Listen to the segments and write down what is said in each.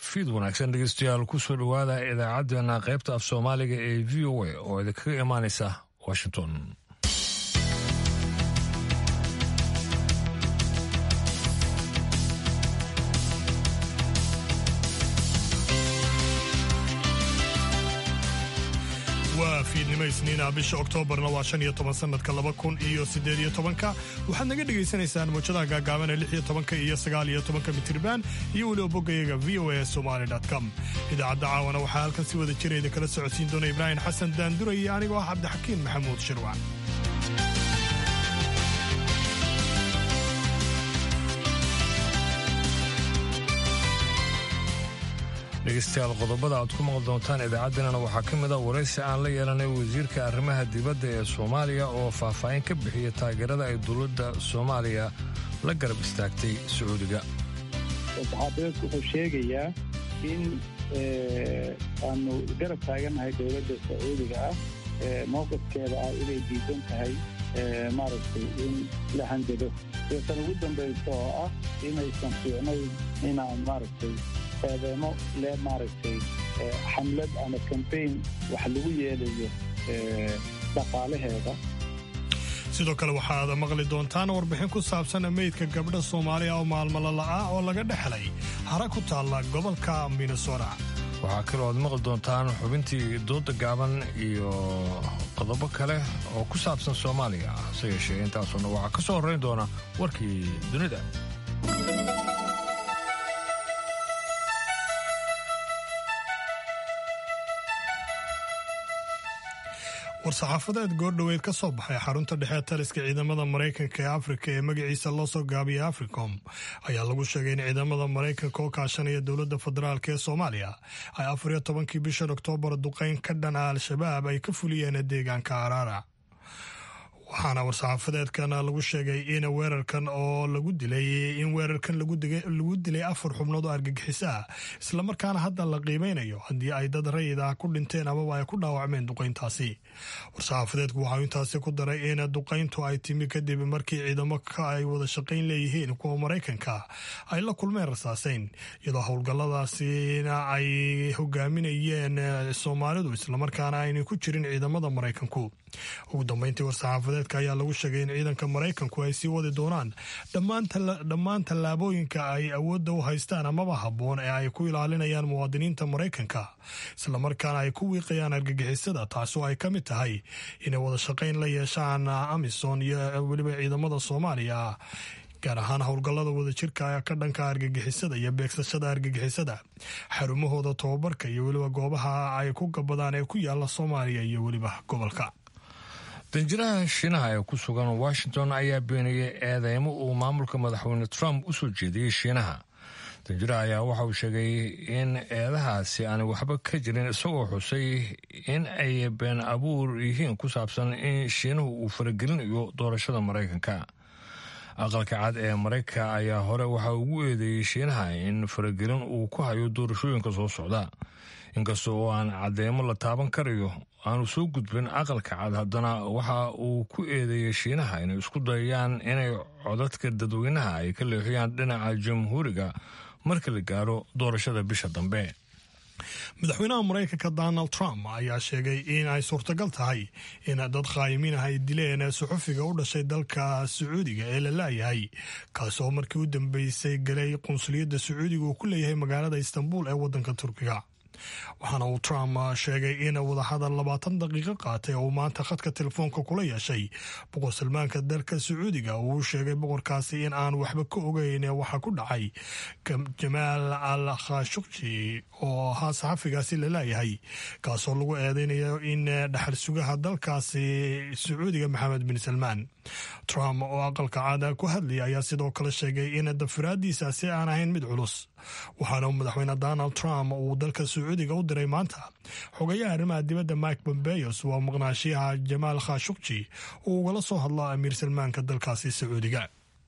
fiid wanaagsan dhegeystayaal kusoo dhowaada idaacaddeenna qaybta af soomaaliga ee v o a oo idinkaga imaanaysa washington waa fiidnimo isniina bisha oktoobarna waa shan iyo toban sanadka laba kun iyo siddeed iyo tobanka waxaad naga dhegaysanaysaan muujadaha gaagaaban ee lix iyo tobanka iyo sagaal iyo tobanka mitirban iyo weliba boggayaga v o a somali com idaacadda caawana waxaa halkan si wada jirayda kala socodsiin doona ibraahim xasan daandura iyo anigoo ah cabdixakiin maxamuud shirwac dhegeystayaal qodobada aad ku maqli doontaan idaacaddeenana waxaa ka mid a waraysi aan la yeelanay wasiirka arrimaha dibadda ee soomaaliya oo faahfaahin ka bixiya taageerada ay dowladda soomaaliya la garab istaagtay sacuudiga saxaafadeedku wuxuu sheegayaa in aanu garab taagannahay dowladda sacuudiga ah mowqifkeeda ah inay diidan tahay maaragtay in la handado sidasan ugu dambaysa oo ah inaysan fiicnayn inaan maaragtay eedeemo le maaragtay xamlad ama kambayn wax lagu yeelayo dhaqaalaheeda sidoo kale waxaad maqli doontaan warbixin ku saabsan meydka gabdha soomaaliya oo maalmalola'ah oo laga dhexlay hara ku taalla gobolka minnesota waxaa kaloo aad maqli doontaan xubintii dooda gaaban iyo qodobo kale oo ku saabsan soomaaliya hase yeeshee intaasuna waxaa ka soo horrayn doona warkii dunida war-saxaafadeed goordhoweyd ka soo baxay xarunta dhexe taliska ciidamada maraykanka ee afrika ee magaciisa loo soo gaabiyay africom ayaa lagu sheegay in ciidamada maraykanka oo kaashanaya dowladda federaalk ee soomaaliya ay afar iyo tobankii bishan oktoobar duqeyn ka dhan ah al-shabaab ay ka fuliyeen deegaanka araara waxaana war-saxaafadeedkan lagu sheegay in weerarkan oo lagu dilay in weerarkan lagu dilay afar xubnood oo argagixis ah islamarkaana hadda la qiimeynayo haddii ay dad rayid ah ku dhinteen amaba ay ku dhaawacmeen duqeyntaasi war-saxaafadeedku waxau intaasi ku daray in duqeyntu ay timi kadib markii ciidamo ay wada shaqayn leeyihiin kuwa maraykanka ay la kulmeen rasaaseyn iyadoo howlgalladaasina ay hogaaminayeen soomaalidu islamarkaana aynay ku jirin ciidamada maraykanku ugu dambeyntii war-saxaafadeedka ayaa lagu sheegay in ciidanka maraykanku ay sii wadi doonaan dhammaan tallaabooyinka ay awoodda u haystaan amaba habboon ee ay ku ilaalinayaan muwaadiniinta maraykanka islamarkaana ay ku wiiqayaan argagixisada taasoo ay ka mid tahay inay wada shaqayn la yeeshaan amisom iyo weliba ciidamada soomaaliya gaar ahaan howlgallada wadajirka ka dhanka argagixisada iyo beegsashada argagixisada xarumahooda tobabarka iyo weliba goobaha ay ku gabadaan ee ku yaala soomaaliya iyo weliba gobolka danjiraha shiinaha ee ku sugan washington ayaa beeniyey eedeymo uu maamulka madaxweyne trump u soo jeediyey shiinaha danjiraha ayaa waxa uu sheegay in eedahaasi aanay waxba ka jirin isagoo xusay in ay been abuur yihiin ku saabsan in shiinuhu uu faragelinayo doorashada maraykanka aqalka cad ee maraykanka ayaa hore waxa ugu eedeeyey shiinaha in faragelin uu ku hayo doorashooyinka soo socda inkasta oo aan cadeymo la taaban karayo aanu soo gudbin aqalka cad haddana waxa uu ku eedeeyey shiinaha inay isku dayayaan inay codadka dadweynaha ay ka leexiyaan dhinaca jamhuuriga marka la gaaro doorashada bisha dambe madaxweynaha maraykanka donald trump ayaa sheegay in ay suurtagal tahay in dad khaayimiin ah ay dileen suxufiga u dhashay dalka sacuudiga ee la laayahay kaasoo markii u dambeysay galay qunsuliyadda sacuudiga uu ku leeyahay magaalada istanbul ee waddanka turkiga waxaana uu trump sheegay in wadahadal labaatan daqiiqo qaatay oo uu maanta khadka telefoonka kula yeeshay boqor salmaanka dalka sacuudiga uu sheegay boqorkaasi in aan waxba ka ogeyn waxa ku dhacay jamaal al khashukji oo ahaa saxafigaasi la laayahay kaasoo lagu eedeynayo in dhaxal sugaha dalkaasi sacuudiga maxamed bin salmaan trump oo aqalka caada ku hadlaya ayaa sidoo kale sheegay in dafiraadiisaasi aan ahayn mid culus waxaana madaxweyne donald trump uu dalka sacuudiga u diray maanta xogayaha arrimaha dibadda mike bombeos waa maqnaashiyaha jamaal khashukji uu ugala soo hadlo amiir salmaanka dalkaasi sacuudiga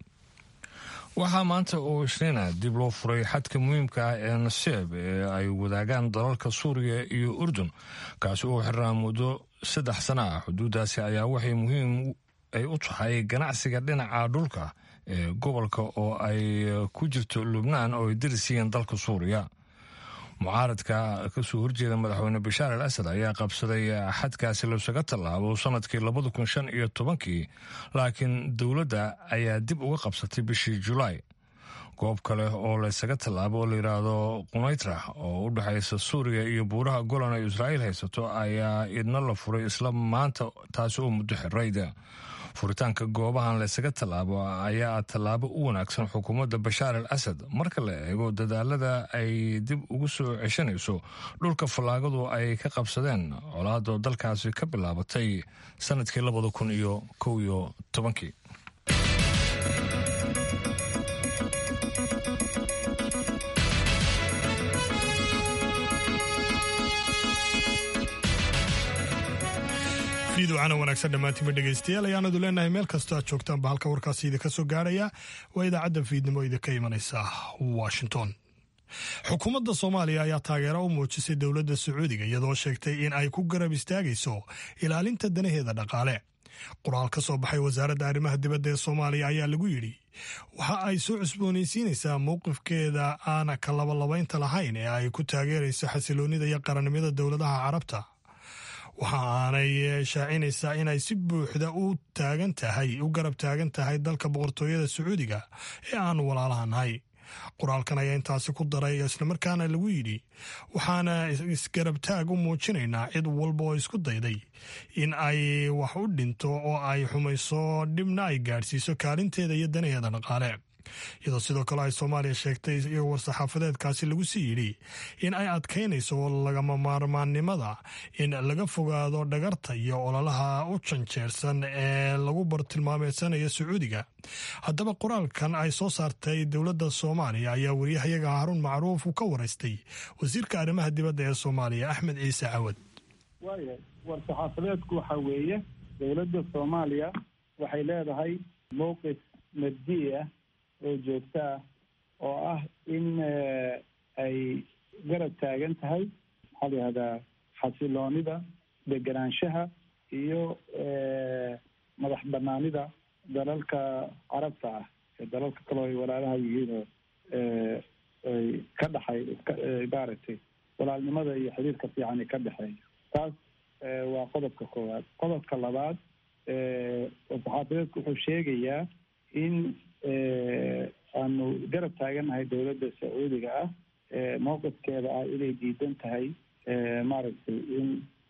waxaa maanta oo isniina dib loo furay xadka muhiimka ah ee naseeb ee ay wadaagaan dalalka suuriya iyo urdun kaasi oo xirnaa muddo saddex sana ah xuduuddaasi ayaa waxay muhiim ay u tahay ganacsiga dhinaca dhulka ee gobolka oo ay ku jirto lubnaan oo ay darisiiyeen dalka suuriya mucaaradka kasoo horjeeda madaxweyne bashaar al asad ayaa qabsaday xadkaasi loosaga tallaabo sanadkii labada kun shan iyo tobankii laakiin dowladda ayaa dib uga qabsatay bishii julaay goob kale oo laysaga tallaabo oo layidhaahdo qunaytra oo u dhexaysa suuriya iyo buuraha golan ay israa'iil haysato ayaa idna la furay isla maanta taasi oo muddo xirayda furitaanka goobahan laysaga tallaabo ayaa tallaabo u wanaagsan xukuumadda bashaar al asad marka la eego dadaalada ay dib ugu soo ceshanayso dhulka fallaagadu ay ka qabsadeen colaadoo dalkaasi ka bilaabatay sanadkii labada kun iyo kow iyo tobankii fiidwacana wanaagsan dhammaantiinba dhegaystayaal ayaanadu leenahay meel kastoo aad joogtaanba halka warkaasi idinka soo gaarhaya waa idaacadda fiidnimo idinka imanaysa washington xukuumadda soomaaliya ayaa taageero u muujisay dowladda sacuudiga iyadoo sheegtay in ay ku garab istaagayso ilaalinta danaheeda dhaqaale qoraal ka soo baxay wasaaradda arrimaha dibadda ee soomaaliya ayaa lagu yidhi waxa ay soo cusboonaysiinaysaa mowqifkeeda aana ka labalabaynta lahayn ee ay ku taageerayso xasiloonnida iyo qarannimada dowladaha carabta waxa aanay shaacinaysaa inay si buuxda u taagan tahay u garab taagan tahay dalka boqortooyada sacuudiga ee aanu walaalaha nahay qoraalkan ayaa intaasi ku daray islamarkaana lagu yidhi waxaana isgarabtaag u muujinaynaa cid walba oo isku dayday in ay wax u dhinto oo ay xumayso dhibna ay gaadhsiiso kaalinteeda iyo danaheeda dhaqaale iyadoo sidoo kale ay soomaaliya sheegtay iyo war-saxaafadeedkaasi lagu sii yidhi in ay adkaynayso lagama maarmaannimada in laga fogaado dhagarta iyo ololaha u janjeersan ee lagu bartilmaameedsanayo sacuudiga haddaba qoraalkan ay soo saartay dowladda soomaaliya ayaa wariyahayaga haruun macruuf uu ka waraystay wasiirka arrimaha dibadda ee soomaaliya axmed ciise cawad waaya war-saxaafadeedku waxaa weeye dowladda soomaaliya waxay leedahay mowqif mabdi ah oo joogto ah oo ah in ay garab taagan tahay maxaa la yihahdaa xasiloonida deganaanshaha iyo madax banaanida dalalka carabta ah ee dalalka kaleo ay walaalaha yihiinoo ay ka dhexay maaragtay walaalnimada iyo xiriirka fiicani ka dhexeeya taas waa qodobka koowaad qodobka labaad saxaafadeedku wuxuu sheegayaa in aanu garab taagannahay dowladda sacuudiga ah mowqifkeeda ah inay diidan tahay maaragtay in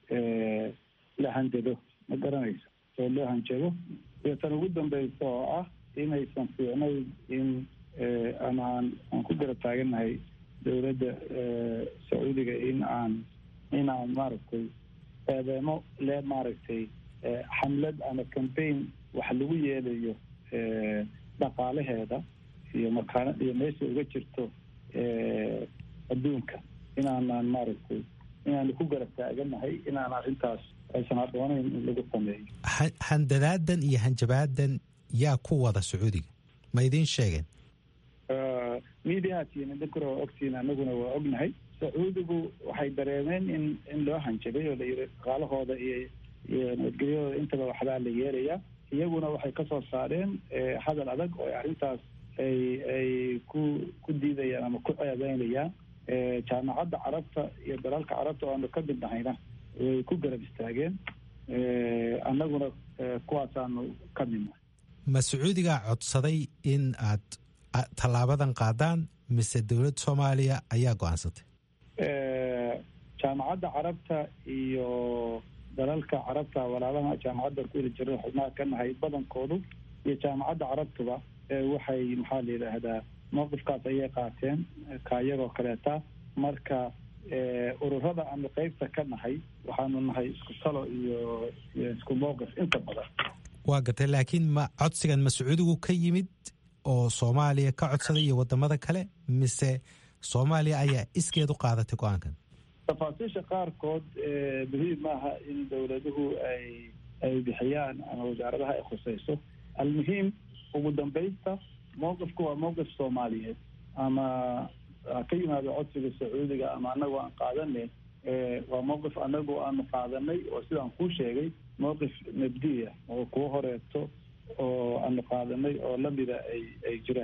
la hanjado ma garanayso oo loo hanjado iyo tan ugu dambeysa oo ah inaysan fiicnayn in ama aan aan ku garab taagannahay dowladda sacuudiga in aan in aan maaragtay eedeemo le maaragtay xamlad ama cambaign wax lagu yeelayo dhaqaalaheeda iyo makaana iyo meesha uga jirto adduunka inaanaan maaragtay inaanu ku garab taaganahay inaan arrintaas aysan habboonayn in lagu sameeyo handadaadan iyo hanjabaadan yaa ku wada sacuudiga ma idiin sheegeen mediatiin idinkuna waa ogtiin anaguna waa ognahay sacuudigu waxay dareemeen in in loo hanjabay oo la yiri dhaqaalahooda iyo iyo nabadgelyadooda intaba waxbaa la yeelayaa iyaguna waxay ka soo saareen hadal adag oo arrintaas ay ay ku ku diidayaan ama ku ceebeynayaan jaamacadda carabta iyo dalalka carabta oo aanu ka mid nahayna way ku garab istaageen annaguna kuwaasaanu ka midnahay ma sacuudigaa codsaday in aad tallaabadan qaadaan mise dowladda soomaaliya ayaa go-aansatay jaamacadda carabta iyo dalalka carabta walaalaha jaamacadda ku weli jira xubnaha ka nahay badankoodu iyo jaamacadda carabtuba waxay maxaa la yidhaahdaa mowqifkaas ayay qaateen kaayagoo kaleeta marka ururada aanu qeybta ka nahay waxaanu nahay isku talo iyo iyo isku mowqif inta badan waa gatay laakiin ma codsigan ma sacuudigu ka yimid oo soomaaliya ka codsaday iyo wadamada kale mise soomaaliya ayaa iskeed u qaadatay go-aankan tafaasiisha qaarkood muhiim maaha in dowladuhu ay ay bixiyaan ama wasaaradaha ay khuseyso almuhiim ugu dambaysta mowqifku waa mowqif soomaaliyeed ama ha ka yimaado codsiga sacuudiga ama anagu aan qaadane waa mowqif anagu aanu qaadanay oo sidaan kuu sheegay mowqif mabdiya oo kuwa horeeto oo aanu qaadanay oo lamida ay ay jiraan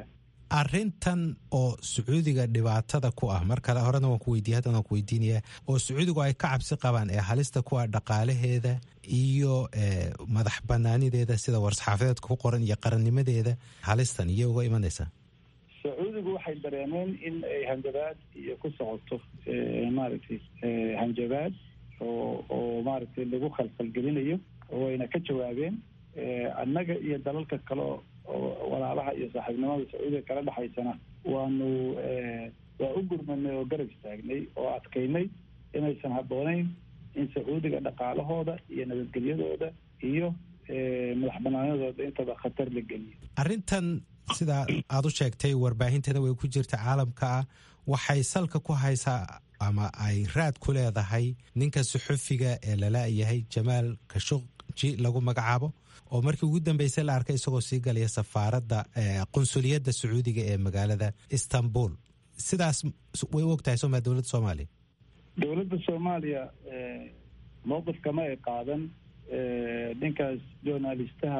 arintan oo sacuudiga dhibaatada ku ah mar kale horena waan ku weydiiya haddana waan ku weydiinaya oo sacuudigu ay ka cabsi qabaan ee halista ku ah dhaqaalaheeda iyo madax banaanideeda sida war-saxaafadeedka ku qoran iyo qarannimadeeda halistan iyo uga imanaysaa sacuudigu waxay dareemeen in ay hanjabaad iyo ku socoto maaragtay hanjabaad oo oo maaragtay lagu khalkhalgelinayo wayna ka jawaabeen annaga iyo dalalka kale oo walaalaha iyo saaxiibnimada sacuudiga kala dhexaysana waanu waa u gurmanay oo garab istaagnay oo adkaynay inaysan habboonayn in sacuudiga dhaqaalahooda iyo nabadgelyadooda iyo madax banaanadooda intaba khatar la geliyo arrintan sidaa aada u sheegtay warbaahinteeda way ku jirta caalamka ah waxay salka ku haysaa ama ay raad ku leedahay ninka suxufiga ee lala-yahay jamaal kashuqji lagu magacaabo oo markii ugu dambeysay la arkay isagoo sii galaya safaaradda qunsuliyadda sacuudiga ee magaalada istanbul sidaas way u ogtahay soma dowladda soomaaliya dowladda soomaaliya mowqif kama ay qaadan ninkaas journalistaha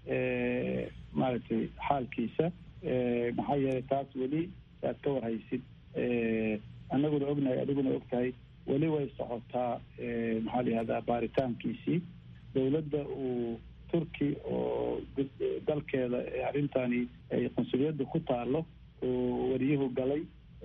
maaragtay xaalkiisa maxaa yeelay taas weli aad ka warhaysid annaguna ognahay adiguna og tahay weli way socotaa maxaa la yihahdaa baaritaankiisii dowladda uu turki oo dalkeeda arrintani ay qunsuliyadda ku taalo oo wariyuhu galay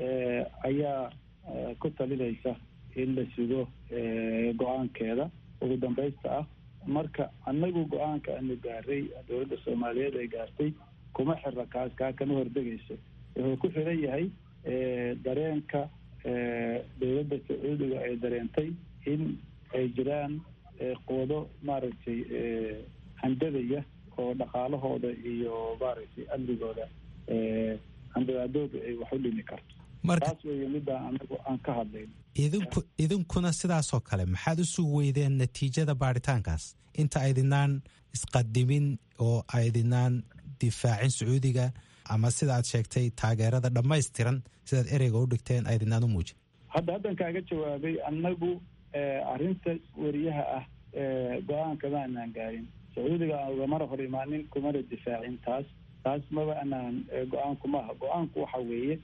ayaa ku talinaysa in la sugo go-aankeeda ugu dambaysta ah marka annagu go-aanka aanu gaaray dowladda soomaaliyeed ay gaartay kuma xira kaas kaa kama hordegayso wuxuu ku xiran yahay dareenka dowladda sacuudiga ay dareentay in ay jiraan quwado maaragtay handadaya oo dhaqaalahooda iyo maaragtay amnigooda handabaadooda ay wax u dhimi karto taas weeye midaan anagu aan ka hadlayn idinku idinkuna sidaasoo kale maxaad u sugi weydeen natiijada baaritaankaas inta aydinaan isqadimin oo aydinaan difaacin sacuudiga ama sida aad sheegtay taageerada dhammaystiran sidaad ereyga u dhigteen aydinaan u muujin hadda haddan kaaga jawaabay annagu arrinta weriyaha ah go-aanka ma anaan gaarin sacuudiga aan ugamana hor imaanin kumana difaacin taas taas maba anaan go-aanku maaha go-aanku waxa weeye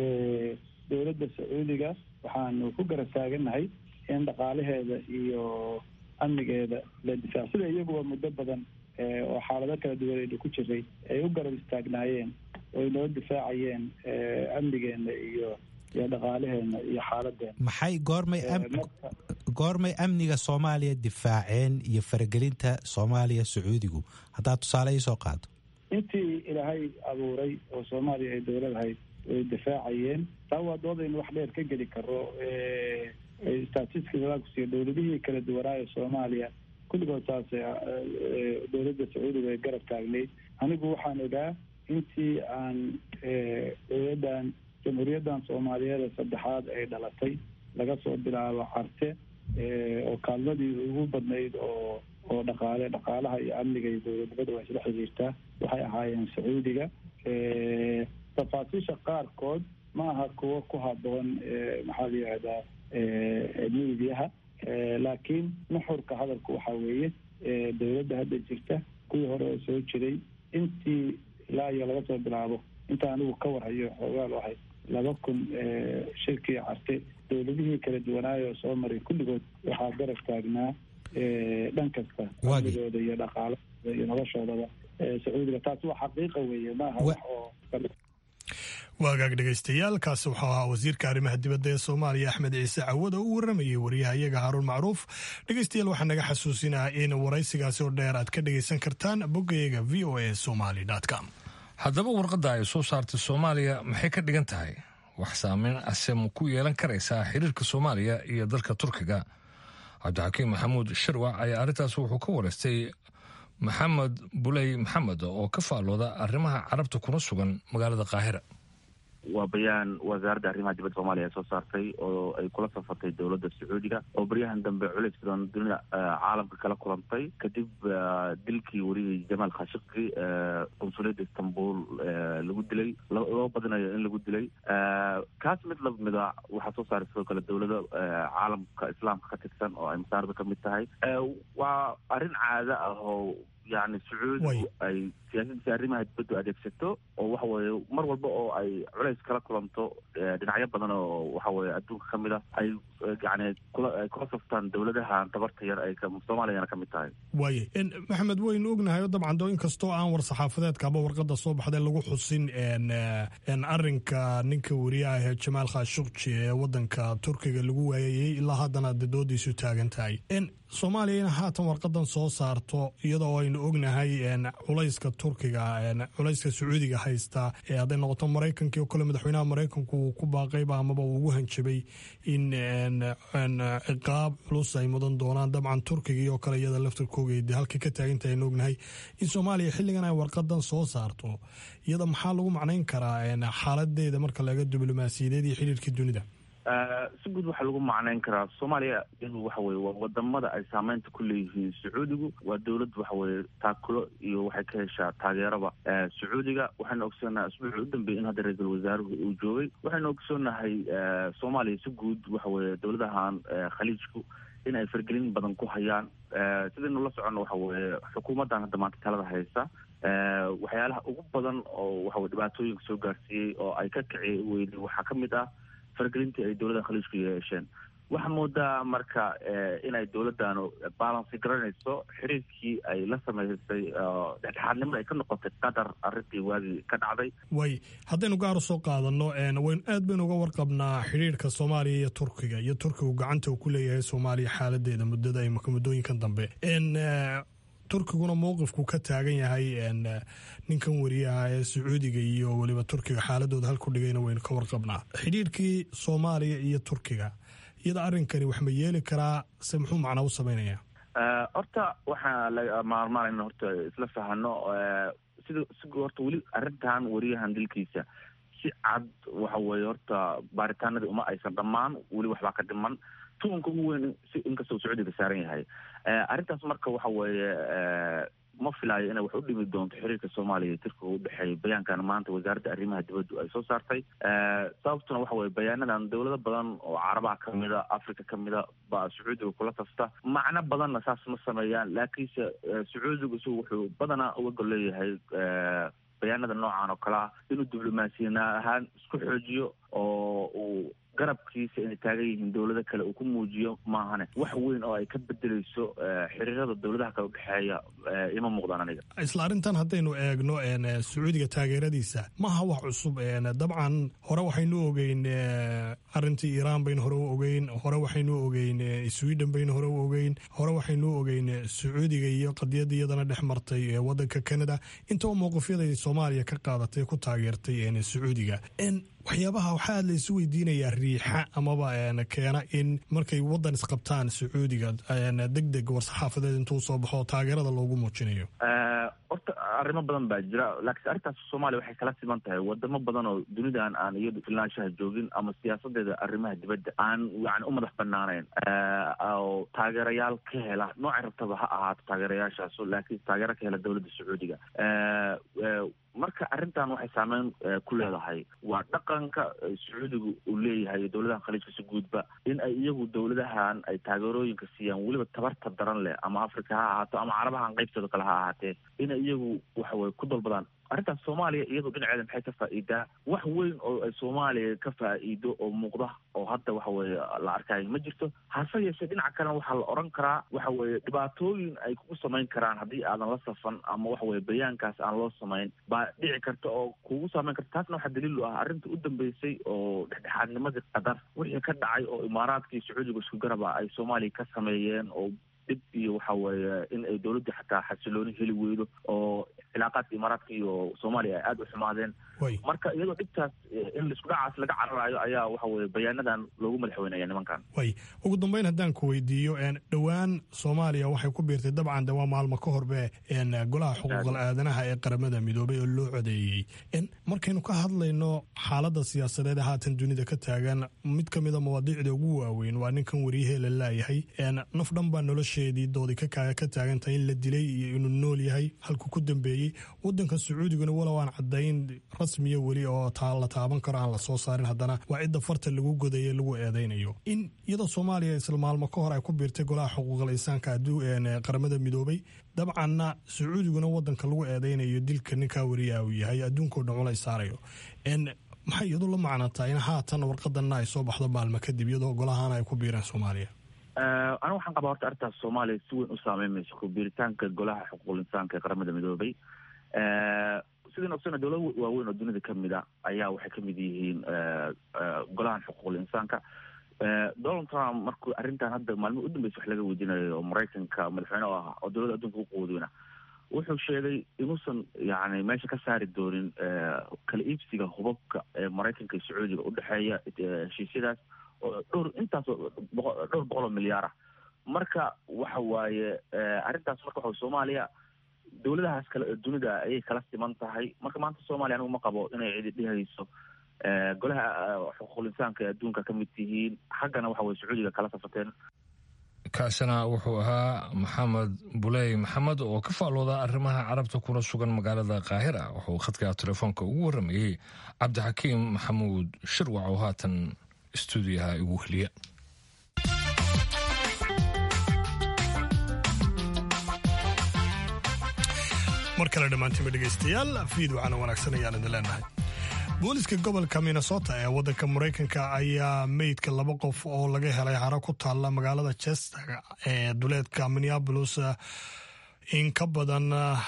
dowladda sacuudiga waxaanu ku garab taagannahay in dhaqaalaheeda iyo amnigeeda la difaac sida iyaguba muddo badan oo xaalado kala duwan aynu ku jiray ay u garab istaagnaayeen oo ay noo difaacayeen amnigeena iyo iyo dhaqaalaheena iyo xaaladeena maxay goormay goormay amniga soomaaliya difaaceen iyo faragelinta soomaaliya sacuudigu haddaad tusaale iisoo qaado intii ilaahay abuuray oo soomaaliya ay dowladahayd way difaacayeen taa waa doodaynu wax dheer ka geli karo statisticskusiiyo dowladihii kala duwanaayo soomaaliya kulligood saas dowladda sacuudiga ay garab taagnayd anigu waxaan ogaa intii aan dowladdan jamhuuriyaddan soomaaliyeed saddexaad ay dhalatay laga soo bilaabo carte oo kaalmadii ugu badnayd oo oo dhaqaale dhaqaalaha iyo amniga iyo dowladnimada waa isla xiriirtaa waxay ahaayeen sacuudiga tafaasiisha qaarkood ma aha kuwo ku haboon maxaa la yihahdaa miidiyaha laakiin nuxurka hadalku waxaa weeye dowladda hadda jirta kuwii hore oo soo jiray intii ilaa iyo laga soo bilaabo inta anigu ka warhayo xoogaal ahay laba kun shirkii carte dowladihii kala duwanaayo soo maray kulligood waxaa garab taagnaa dhan kasta amnigooda iyo dhaqaalahooda iyo noloshoodaba sacuudiga taasi waa xaqiiqa weeye maaha wax oo waagaag dhegaystayaal kaasi wuxuu ahaa wasiirka arrimaha dibadda ee soomaaliya axmed ciise cawad oo u waramayay wariyaha iyaga haruun macruuf dhegaystayaal waxaa naga xasuusinaa in waraysigaasi oo dheer aad ka dhegaysan kartaan boggayaga v o a somaly com haddaba warqadda ay soo saartay soomaaliya maxay ka dhigan tahay wax saameyn ase ma ku yeelan karaysaa xiriirka soomaaliya iyo dalka turkiga cabdixakiim maxamuud sharwac ayaa arrintaas wuxuu ka wareystay maxamed buley maxamed oo ka faallooda arrimaha carabta kuna sugan magaalada qaahira waa bayaan wasaaradda arrimaha dibadda soomaaliya ay soo saartay oo ay kula safartay dowladda sacuudiga oo baryahan dambe culeys badan dunida caalamka kala kulantay kadib dilkii weriyay jamaal khashikji qunsuliyadda istanbul lagu dilay loo badinayo in lagu dilay kaas mid lamida waxaa soo saaray sidoo kale dowlado caalamka islaamka ka tirsan oo ay masaarada ka mid tahay waa arrin caado ah oo yani sacuudigu ay siyaasadiisa arrimaha dibaddu adeegsato oo waxa weeye mar walba oo ay culays kala kulanto dhinacyo badan oo waxa weye adduunka ka mid ah ay yani kula ay kula saftaan dowladahan tabarta yar ay soomaaliyana ka mid tahay waaye maxamed waynu ognahay oo dabcan do inkastoo aan war saxaafadeedka ama warqada soo baxday lagu xusin arrinka ninka wariyaha ee jamaal khashukji ee wadanka turkiga lagu waayayey ilaa haddana de doodiisu taagan tahay soomaaliya in haatan warqadan soo saarto iyadoo aynu ognahay culayska turkiga culayska sacuudiga haysta ee hadday noqoto maraykankii oo kale madaxweynaha maraykanku uu ku baaqayba amaba uu ugu hanjabay in ciqaab culus ay mudan doonaan dabcan turkigii oo kale iyada laftarkooga de halkay ka taagantahay aynu ognahay in soomaaliya xilligan ay warqadan soo saarto iyada maxaa lagu macnayn karaa xaaladeeda marka laga diblomaasiyadeed iyo xiriirkii dunida si guud waxaa lagu macnayn karaa soomaaliya iyadu waxa weye waa wadamada ay saameynta ku leeyihiin sacuudigu waa dowlad waxa weye taakulo iyo waxay ka heshaa taageeraba sacuudiga waxaynu ogsoonahay asbuucii u dambeeyey in hadda ra-iisul wasaaruhu uu joogay waxaynu ogsoonahay soomaaliya si guud waxa weye dowladahan khaliijku in ay fargelin badan ku hayaan sidaynu la soconno waxa weye xukuumaddan hadda maanta talada haysa waxyaalaha ugu badan oo waxaweye dhibaatooyinka soo gaarsiiyey oo ay ka kici weyday waxaa ka mid ah fargelintii ay dowladda khaliijku yeesheen waxaa moodaa marka inay dowladdaanu balansi garanayso xiriirkii ay la samaysay dhexdhexaadnimada ay ka noqotay qatar arrintii waagii ka dhacday way haddaynu gaar u soo qaadano waynu aad baynu uga warqabnaa xiriirka soomaaliya iyo turkiga iyo turkigu gacanta uu ku leeyahay soomaaliya xaaladeeda muddada imaka muddooyinkan dambe turkiguna mowqifku ka taagan yahay ninkan wariyaha ee sacuudiga iyo weliba turkiga xaaladooda halku dhigayna waynu ka warqabnaa xidhiirkii soomaaliya iyo turkiga iyada arrinkani wax ma yeeli karaa se muxuu macnaa u sameynaya horta waxaa la maarmaanayna horta isla fahano sida si horta weli arrintan wariyahan dilkiisa si cad waxa weeye horta baaritaanadii uma aysan dhammaan weli waxbaa ka dhiman tuunka ugu weyn si inkastoo sacuudiga saaran yahay arrintaas marka waxa weeye ma filaayo inay wax u dhimi doonto xiriirka soomaaliya iyo turkiga u dhexeeya bayaankan maanta wasaaradda arrimaha dibaddu ay soo saartay sababtuna waxa weye bayaanadan dowlado badan oo carabaha kamida africa kamida baa sacuudiga kula tafta macno badanna saas ma sameeyaan laakiinse sacuudigu isagu wuxuu badanaa uga gol leeyahay bayaanada noocan oo kale ah inuu diblomaasiyana ahaan isku xoojiyo oo uu garabkiisa inay taagan yihiin dowlado kale uu ku muujiyo maahane wax weyn oo ay ka bedeleyso xiriirada dowladaha kale udhexeeya ima muuqdaan aniga isla arrintan haddaynu eegno sacuudiga taageeradiisa maha wax cusub dabcan hore waxaynu ogeyn arrintii iiraan baynu hore u ogeyn hore waxaynu ogeyn sweden baynu hore u ogeyn hore waxaynu ogeyn sacuudiga iyo qadiyada iyadana dhex martay wadanka canada intaba mowqifyaday soomaaliya ka qaadatay ku taageertay sacuudiga waxyaabaha waxaa aad la isu weydiinayaa riixa amaba keena in markay wadan isqabtaan sacuudiga deg deg war-saxaafadeed intuu soo baxo taageerada loogu muujinayo horta arrimo badan baa jira laakiinse arrintaas soomaaliya waxay kala siman tahay wadamo badan oo dunidan aan iyadu filnaanshaha joogin ama siyaasadeeda arrimaha dibadda aan yani u madax banaanayn oo taageerayaal ka hela noocay rabtaba ha ahaato taageerayaashaas laakiin taageero ka hela dowladda sacuudiga marka arrintan waxay saameyn ku leedahay waa dhaqanka sacuudigu uu leeyahay iyo dowladahan khaliijka si guudba in ay iyagu dowladahan ay taageerooyinka siiyaan weliba tabarta daran leh ama africa ha ahaato ama carabahan qaybtooda kale ha ahaatee inay iyagu waxaweye ku dalbadaan arrintaas soomaaliya iyadu dhinaceeda maxay ka faa'iidaa wax weyn oo ay soomaaliya ka faa'iido oo muuqda oo hadda waxa weeye la arkaayo ma jirto hase yeeshee dhinaca kalena waxaa la odhan karaa waxa weeye dhibaatooyin ay kugu samayn karaan haddii aadan la safan ama waxa weye bayaankaas aan loo samayn baa dhici karta oo kugu saameyn karta taasna waxaa daliil u ah arrinta u dambeysay oo dhexdhexaadnimadii qatar wixii ka dhacay oo imaaraadkii sacuudiga isku garaba ay soomaaliya ka sameeyeen oo dhib iyo waxa weeye in ay dowladda xataa xasilooni heli weydo oo cilaaqaadka imaaraadka iyo soomaaliya ay aada u xumaadeen marka iyadoo dhibtaas in laisku dhacaas laga cararayo ayaa waxa weye bayaanadan loogu madaxweynaya nimankan way ugu dambeyn haddaan ku weydiiyo dhowaan soomaaliya waxay ku biirtay dabcan de waa maalmo ka horbe golaha xuquuqal aadanaha ee qaramada midoobay oo loo codeeyey markaynu ka hadlayno xaaladda siyaasadeed haatan dunida ka taagan mid ka mida mawaadiicda ugu waaweyn waa ninkan wariyahee la laayahay naf dhan baa nolosheedii doodi ka taagantahay in la dilay iyo inuu nool yahay halku ku dambeeyey eedeeyey wadanka sacuudiguna walow aan cadayn rasmiya weli oo la taaban karo aan la soo saarin haddana waa cidda farta lagu godaye lagu eedeynayo in iyadoo soomaaliya isla maalmo ka hor ay ku biirtay golaha xuquuqal insaanka qaramada midoobay dabcanna sacuudiguna wadanka lagu eedeynayo dilka ninkaa wariyaa uu yahay adduunkao dhan culays saarayo maxay iyadu la macnataa in haatan warqadanna ay soo baxdo maalmo kadib iyadoo golahana ay ku biireen soomaaliya aniga waxaan qabaa horta arrintaas soomaaliya si weyn u saameynmayso ku biiritaanka golaha xuquuqul insaanka ee qaramada midoobay sidaan ogsana dowlad waaweyn oo dunida kamid a ayaa waxay kamid yihiin golahan xuquuqul insaanka donald trump markuu arrintan hadda maalmihi u dambeysa wax laga weydiinayo oo maraykanka madaxweyne oo ah oo dowladda adduunka ku quudeyna wuxuu sheegay inuusan yani meesha ka saari doonin kala iibsiga hubabka ee maraykanka iyo sacuudiga udhexeeya heshiisyadaas oo dhowr intaas dhowr boqol oo milyaar ah marka waxa waaye arrintaas marka waxa soomaaliya dowladahaas kale dunida ayay kala siman tahay marka maanta soomaaliya anigu ma qabo inay cidi dhihayso golaha xuquuqul insaanka ee adduunka ka mid tihiin xaggana waxa weye sacuudiga kala safateen kaasina wuxuu ahaa maxamed buley maxamed oo ka faalooda arrimaha carabta kuna sugan magaalada kaahira wuxuu khadka telefoonka ugu waramayey cabdixakiim maxamuud shirwac oo haatan stuudiyaha igu heliya mar kale dhammaantiinba dhegaystayaal fiid waxaana wanaagsan ayaan idin leenahay booliska gobolka minnesota ee waddanka maraykanka ayaa meydka laba qof oo laga helay haro ku taalla magaalada chester ee duleedka minneabolis in ka badan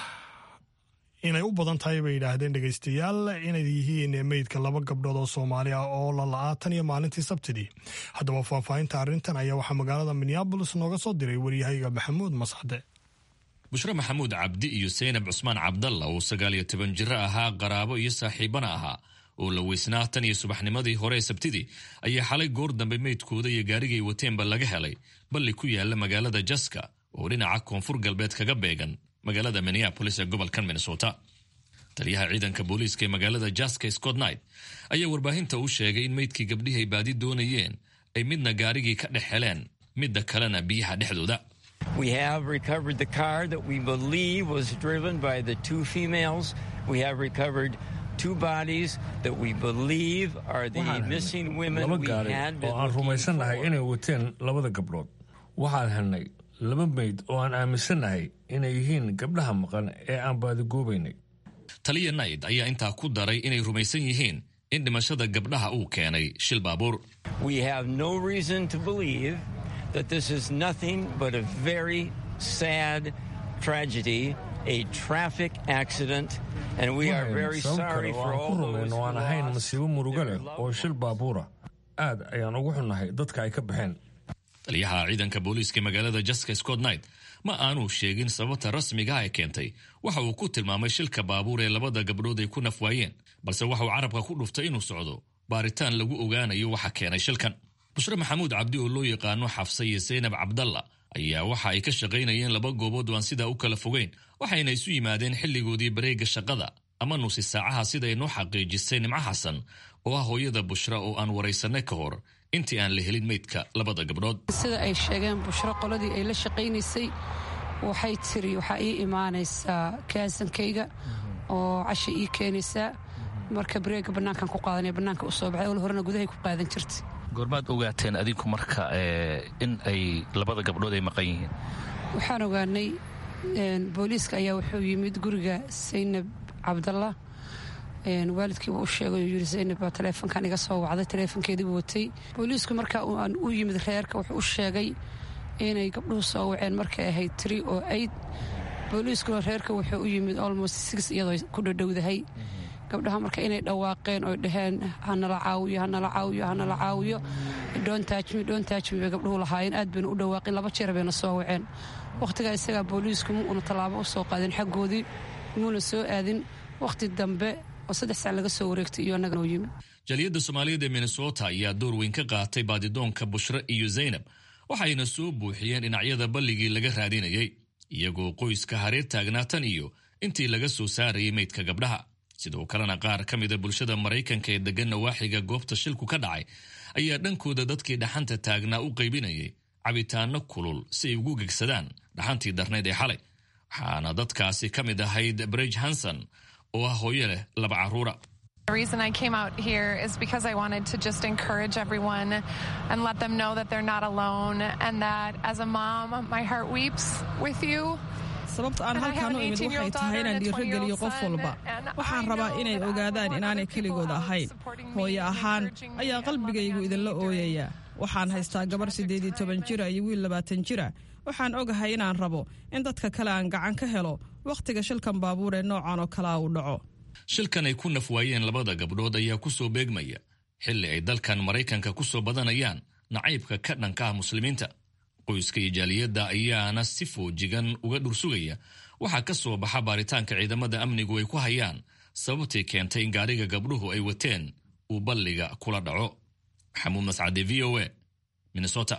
inay u badan tahay bay yidhaahdeen dhegaystayaal inay yihiin meydka laba gabdhood oo soomaali ah oo la la-aa tan iyo maalintii sabtidii haddaba faahfaahinta arrintan ayaa waxaa magaalada minneabolis nooga soo diray waryahayga maxamuud mascade bushre maxamuud cabdi iyo seynab cusmaan cabdalla oo sagaal iyo toban jiro ahaa qaraabo iyo saaxiibana ahaa oo la weysnaa tan iyo subaxnimadii hore ee sabtidii ayaa xalay goor dambe meydkooda iyo gaarigay wateenba laga helay balli ku yaala magaalada jaska oo dhinaca koonfur galbeed kaga beegan magaalada minneabolis ee gobolkan minnesota taliyaha ciidanka booliiska ee magaalada jaska scott knight ayaa warbaahinta u sheegay in meydkii gabdhihii ay baadi doonayeen ay midna gaarigii ka dhex heleen midda kalena biyaha dhexdooda We have recovered the car that we believe was driven by the two females. We have recovered two bodies that we believe are the missing women laba we gaari had been oo aan looking rumaysannahay for. inay wateen labada gabdhood waxaan helnay laba meyd oo aan aaminsannahay inay yihiin gabdhaha maqan ee aan baadigoobaynay taliya nayd ayaa intaa ku daray inay rumaysan yihiin in dhimashada gabdhaha uu keenay shil baabuur We have no reason to believe that this is nothing but a very sad tragedy, a traffic accident, and we are very sabab sorry kale oo for aan all ku those rumayn oo aan who ahayn lost masiibo murugo leh their oo loved shil baabuura aad ayaan ugu xunnahay dadka ay ka baxeen taliyaha ciidanka booliiska ee magaalada jaska scott knight ma aanuu sheegin sababta rasmiga ah ee keentay waxa uu ku tilmaamay shilka baabuur ee labada gabdhood ay ku nafwaayeen balse waxa uu carabka ku dhuftay inuu socdo baaritaan lagu ogaanayo waxa keenay shilkan bushre maxamuud cabdi oo loo yaqaano xafsa iyo seynab cabdalla ayaa waxa ay ka shaqaynayeen laba goobood oo aan sidaa u kala fogeyn waxayna isu yimaadeen xilligoodii bareega shaqada ama nuusi saacaha sida ay noo xaqiijisay nimco xasan oo ah hooyada bushra oo aan waraysanay ka hor intii aan la helin meydka labada gabdhood sida ay sheegeen bushro qoladii ay la shaqaynaysay waxay tiri waxaa ii imaanaysaa kaasankayga oo casha ii keenaysaa marka bareega bannaankan ku qaadanaya bannaanka u soo baxay ol horena gudahay ku qaadan jirtay goormaad ogaateen adinku marka ee, in ay labada gabdhood ay maqan yihiin waxaan ogaanay een, booliiska ayaa wuxuu yimid guriga saynab cabdalla een, waalidkiiba u sheegay oo yidhi saynab baa taleefonkan iga soo wacday taleefonkeediibuu watay booliisku marka uu aan u yimid reerka wuxuu u sheegay inay gabdhuhu soo waceen markay ahayd tiri oo aid booliiskuna reerka wuxuu u yimid almost six iyadoo ku dhadhowdahay gabdhaha marka inay dhawaaqeen oy dhaheen hanala caawiyo hanala caawiyo hanala caawiyo dhoontaajmi dhoontaajmi bay gabdhuhu lahaayeen aad bayna u dhawaaqeen laba jeer bayna soo waceen wakhtigaa isagaa booliisku mu una tallaabo u soo qaadeen xaggoodii muuna soo aadin wakhti dambe oo saddex sac laga soo wareegtay iyo annagana u yimid jaliyadda soomaaliyeed ee minnesota ayaa door weyn ka qaatay baadidoonka bushre iyo zaynab waxayna soo buuxiyeen dhinacyada balligii laga raadinayay iyagoo qoyska hareer taagnaa tan iyo intii laga soo saarayay meydka gabdhaha sidoo kalena qaar ka mida bulshada maraykanka ee deggan nawaaxiga goobta shilku ka dhacay ayaa dhankooda dadkii dhaxanta taagnaa u qaybinayay cabitaano kulul si ay ugu gegsadaan dhaxantii darnayd ee xalay waxaana dadkaasi ka mid ahayd bridge hanson oo ah hooyo leh laba carruura The reason I came out here is because I wanted to just encourage everyone and let them know that they're not alone and that as a mom, my heart weeps with you. sababta aan halkaan u imid waxay tahay inaan dhiirogeliyo qof walba waxaan rabaa inay ogaadaan inaanay keligooda ahayn hooyo ahaan ayaa qalbigaygu idinla ooyaya waxaan haystaa gabar siddeed iyo toban jira iyo wiil labaatan jira waxaan ogahay inaan rabo in dadka kale aan gacan ka helo wakhtiga shilkan baabuur ee noocan oo kalea uu dhaco shilkan ay ku nafwaayeen labada gabdhood ayaa ku soo beegmaya xilli ay dalkan maraykanka ku soo badanayaan nacaybka ka dhanka ah muslimiinta qoyska iyo jaaliyadda ayaana si foojigan uga dhursugaya waxaa ka soo baxa baaritaanka ciidamada amnigu ay ku hayaan sababtii keentay in gaariga gabdhuhu ay wateen uu balliga kula dhaco maxamuud mascade v o a minnesota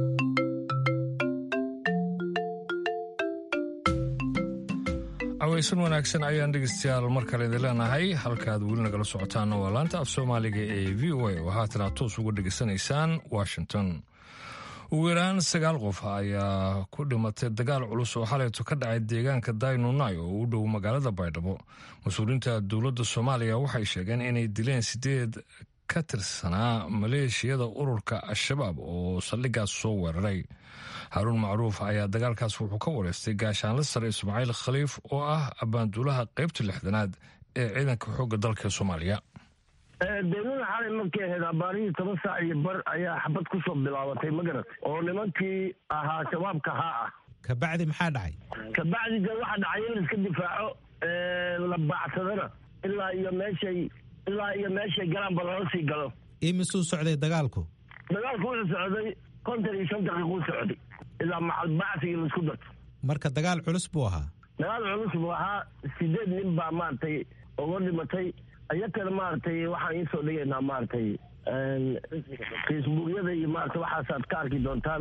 aweysan wanaagsan ayaan dhegeystayaal mar kale idin leenahay halkaaad weli nagala socotaana waa laanta af soomaaliga ee v o a oo haatana toos uga dhegeysanaysaan washington ugu yaraan sagaal qof ayaa ku dhimatay dagaal culus oo xalayto ka dhacay deegaanka daynunai oo u dhow magaalada baydhabo mas-uuliyiinta dowladda soomaaliya waxay sheegeen inay dileen sideed ka tirsanaa maleeshiyada ururka al-shabaab oo saldhigaas soo weeraray haaruun macruuf ayaa dagaalkaas wuxuu ka wareystay gaashaanla sare ismaaciil khaliif oo ah abbaanduulaha qaybta lixdanaad ee ciidanka xoogga dalka soomaaliya daynuna xalay markay ahayd abaarihii toban saac iyo bar ayaa xabad ku soo bilaabatay ma garat oo nimankii ahaa shabaabka haa ah kabacdi maxaa dhacay kabacdi dee waxa dhacay in laiska difaaco la baacsadana ilaa iyo meeshay ilaa iyo meeshay galaanba lala sii galo imisuu socday dagaalku dagaalku wuxuu socday kontan iyo shan daqiiquu socday ilaa macalbacsigii laisku darto marka dagaal culus buu ahaa dagaal culus buu ahaa sideed nin baa maaragtay uga dhimatay iyakana maaragtay waxaan iisoo dhigaynaa maaragtay facebookyada iyo maarata waxaasaad ka arki doontaan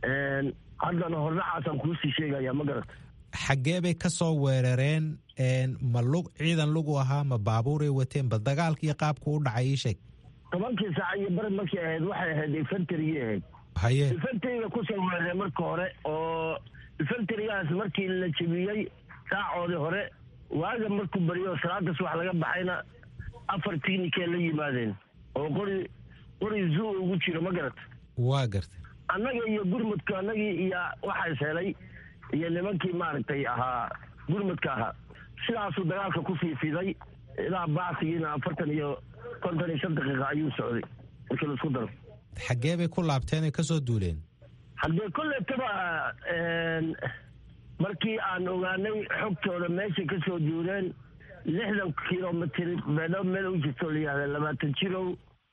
haddana hordhacaasaan kuusii sheegaya ma garata xaggee bay ka soo weerareen ma lug ciidan lugu ahaa ma baabuuray wateen bal dagaalka iyo qaabku u dhacay ii sheeg tobankii saac iyo bari markay ahayd waxay ahayd infantarigii ahayd haye infanteriga kusoo weerareen marka hore oo infanterigaas markii la jebiyey saacoodii hore waaga markuu beriyo salaadaas wax laga baxayna afar tignikee la yimaadeen oo qori qori zoo ugu jiro ma garata waa gartay annaga iyo gurmudka annagii iyo waxaa is helay iyo nimankii maaragtay ahaa gurmudka ahaa sidaasuu dagaalka ku sii fiday ilaa bacsigiina afartan iyo konton iyo shan daqiiqa ayuu socday markii laisku daro xaggee bay ku laabteen ay ka soo duuleen haddee kolletaba markii aan ogaanay xogtooda meeshay ka soo duuleen lixdan kilomitr beedhabo meel u jirto la yihahda labaatan jirow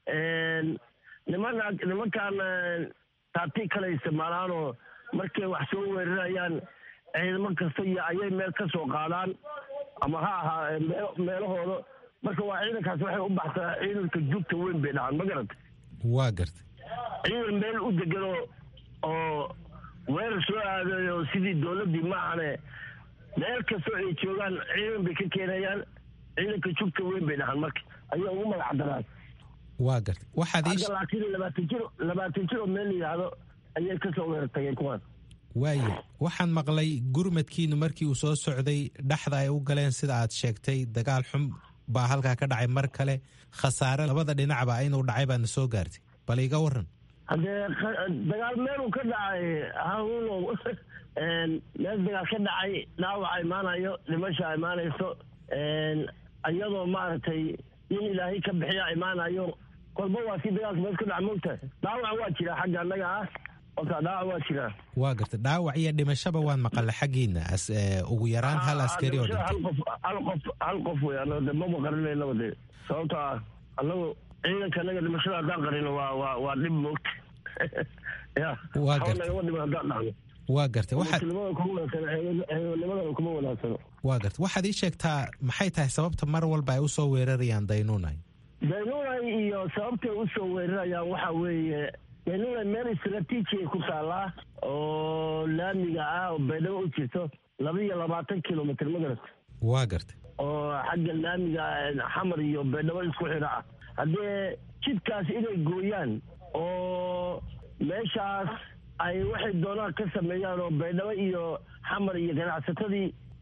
nimana nimankaan taabtii kale isticmaalaanoo markay wax soo weerarayaan ciidamo kasta iyo ayay meel ka soo qaadaan ama ha ahaa meelahooda marka waa ciidankaas waxay u baxsaa ciidanka jugta weyn bay dhahaan ma garata waa gartay ciidan meel u deganoo oo weerar soo aadayo sidii dowladdii maahane meel kastoo ay joogaan ciidan bay ka keenayaan ciidanka jugta weyn bay dhahaan marka ayaa ugu magac daraan waa gartay waxaad ii hadda laakiin labaatan jiro labaatan jir oo meel la yidhaahdo ayay ka soo weerar tageen kuwaan waaye waxaan maqlay gurmadkiinu markii uu soo socday dhexda ay u galeen sida aad sheegtay dagaal xun baa halkaa ka dhacay mar kale khasaare labada dhinacba inuu dhacay baadna soo gaartay bal iga waran haddee dagaal meeluu ka dhacay hanuunow meel dagaal ka dhacay dhaawaca imaanayo dhimasha imaanayso iyadoo maaragtay in ilaahay ka bixiya imaanayo kolba waa si dagaalka meel ka dhaca moogtahay dhaawaca waa jiraa xagga annaga ah horta dhaawac waa jiraa waa gartay dhaawac iyo dhimashaba waan maqalla xaggiina ugu yaraan hal askari oo dhintay hal qof hal qof hal qof wey ano de maba qarinaynaba de sababto ah annagu ciidanka annaga dhimashada haddaan qarino waa waa waa dhib moogta ya Waa gartay. nagama dhiman haddaan dhacno waa gartay waxaad muslimada kuma wanaagsano ciidanimadana kuma wanaagsano waa gartay waxaad ii sheegtaa maxay tahay sababta mar walba ay u soo weerarayaan daynunay daynunay iyo sababtay usoo weerarayaan waxaa weeye daynunay meel istraatiijiay ku taallaa oo laamiga ah oo baydhabo u jirto laba iyo labaatan kilomitr ma garata waa gartay oo xagga laamiga xamar iyo baydhabo isku xidha ah haddee jidkaas inay gooyaan oo meeshaas ay waxay doonaan ka sameeyaan oo baydhabo iyo xamar iyo ganacsatadii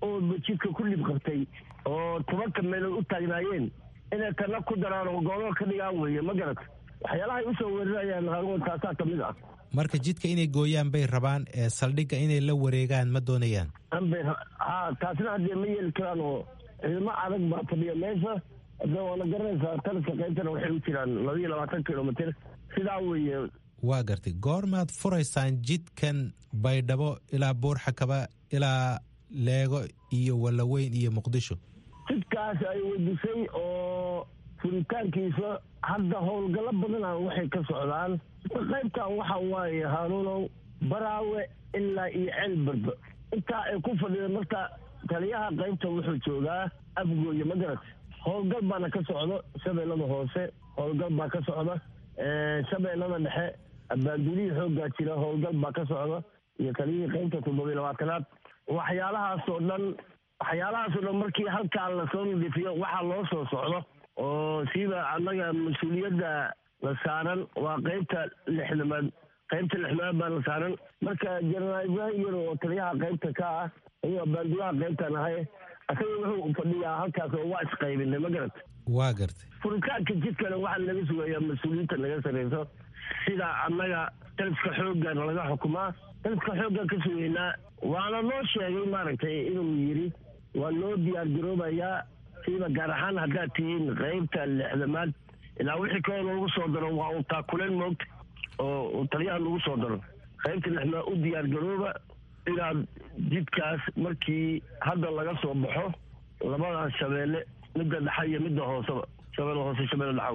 oo jidka ku dhib qabtay oo tobanka meelood u taagnaayeen inay tanna ku daraan oo gooboo ka dhigaan weeye ma garata waxyaalahay usoo weerarayaan haaruun taasaa ka mid ah marka jidka inay gooyaan bay rabaan ee saldhigga inay la wareegaan ma doonayaan anbay ha taasna haddee ma yeeli karaan oo ciidamo adag baa fadhiya meesha hadda waana garanaysaa taliska qaybtana waxay u jiraan labaiyo labaatan kilomitr sidaa weeye waa gartay goormaad furaysaan jidkan baydhabo ilaa buurxakaba ilaa leego iyo wallaweyn iyo muqdisho jidkaas ay wedisay oo furitaankiisa hadda howlgallo badana waxay ka socdaan qaybtan waxa waaye haanuunow baraawe ilaa iyo ceelbarba intaa ay ku fadhida marka taliyaha qaybta wuxuu joogaa afgooye ma garat howlgal baana ka socdo shabeellada hoose howlgal baa ka socda shabeellada dhexe abaandulihii xooggaa jira howlgal baa ka socda iyo taliyihii qaybta toddobiyo labaatanaad waxyaalahaasoo dhan waxyaalahaasoo dhan markii halkaa lasoo nadiifiyo waxaa loo soo socdo oo siiba annaga mas-uuliyadda la saaran waa qaybta lixdamaad qaybta lixdamaad baa la saaran marka jenaraal ibraahim yar oo taliyaha qaybta ka ah ayuu abaandulaha qaybtan ahay asaga wuxuu fadhiyaa halkaas oo waa isqaybinay ma garat waa gartay furitaanka jidkana waxaa laga sugayaa mas-uuliyiinta naga sareyso sida annaga taliska xooggan laga xukumaa taliska xooggan ka sugeynaa waana noo sheegay maaragtay inuu yidhi waa loo diyaar garoobayaa siiba gaar ahaan haddaad tihiin qaybta lixdamaad ilaa wixii kaloo loogu soo daro waa uu taakuleen moogta oo taliyaha lagu soo daro qaybta lixdamaad u diyaar garooba inaad jidkaas markii hadda laga soo baxo labadaas shabeelle midda dhexa iyo midda hooseba shabeelle hoose shabeelle dhexaw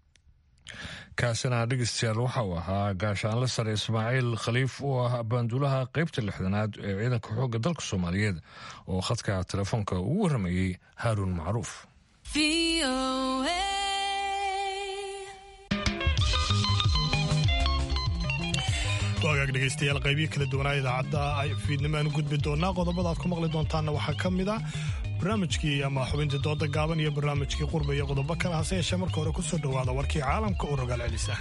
kaasina dhegeystayaal waxa uu ahaa gaashaanle sare ismaaciil khaliif oo ah abaanduulaha qaybta lixdanaad ee ciidanka xoogga dalka soomaaliyeed oo khadka telefoonka ugu warramayey haaruun macruuf wagaag dhegaystayaal qaybihi kala duwanaa idaacadda fiidnimo aan u gudbi doonaa qodobada aad ku maqli doontaanna waxaa ka mid ah barnaamijkii ama xubintii dooda gaaban iyo barnaamijkii qurba iyo qodobo kale hase yeeshee marka hore ku soo dhowaada warkii caalamka u rogaal celisa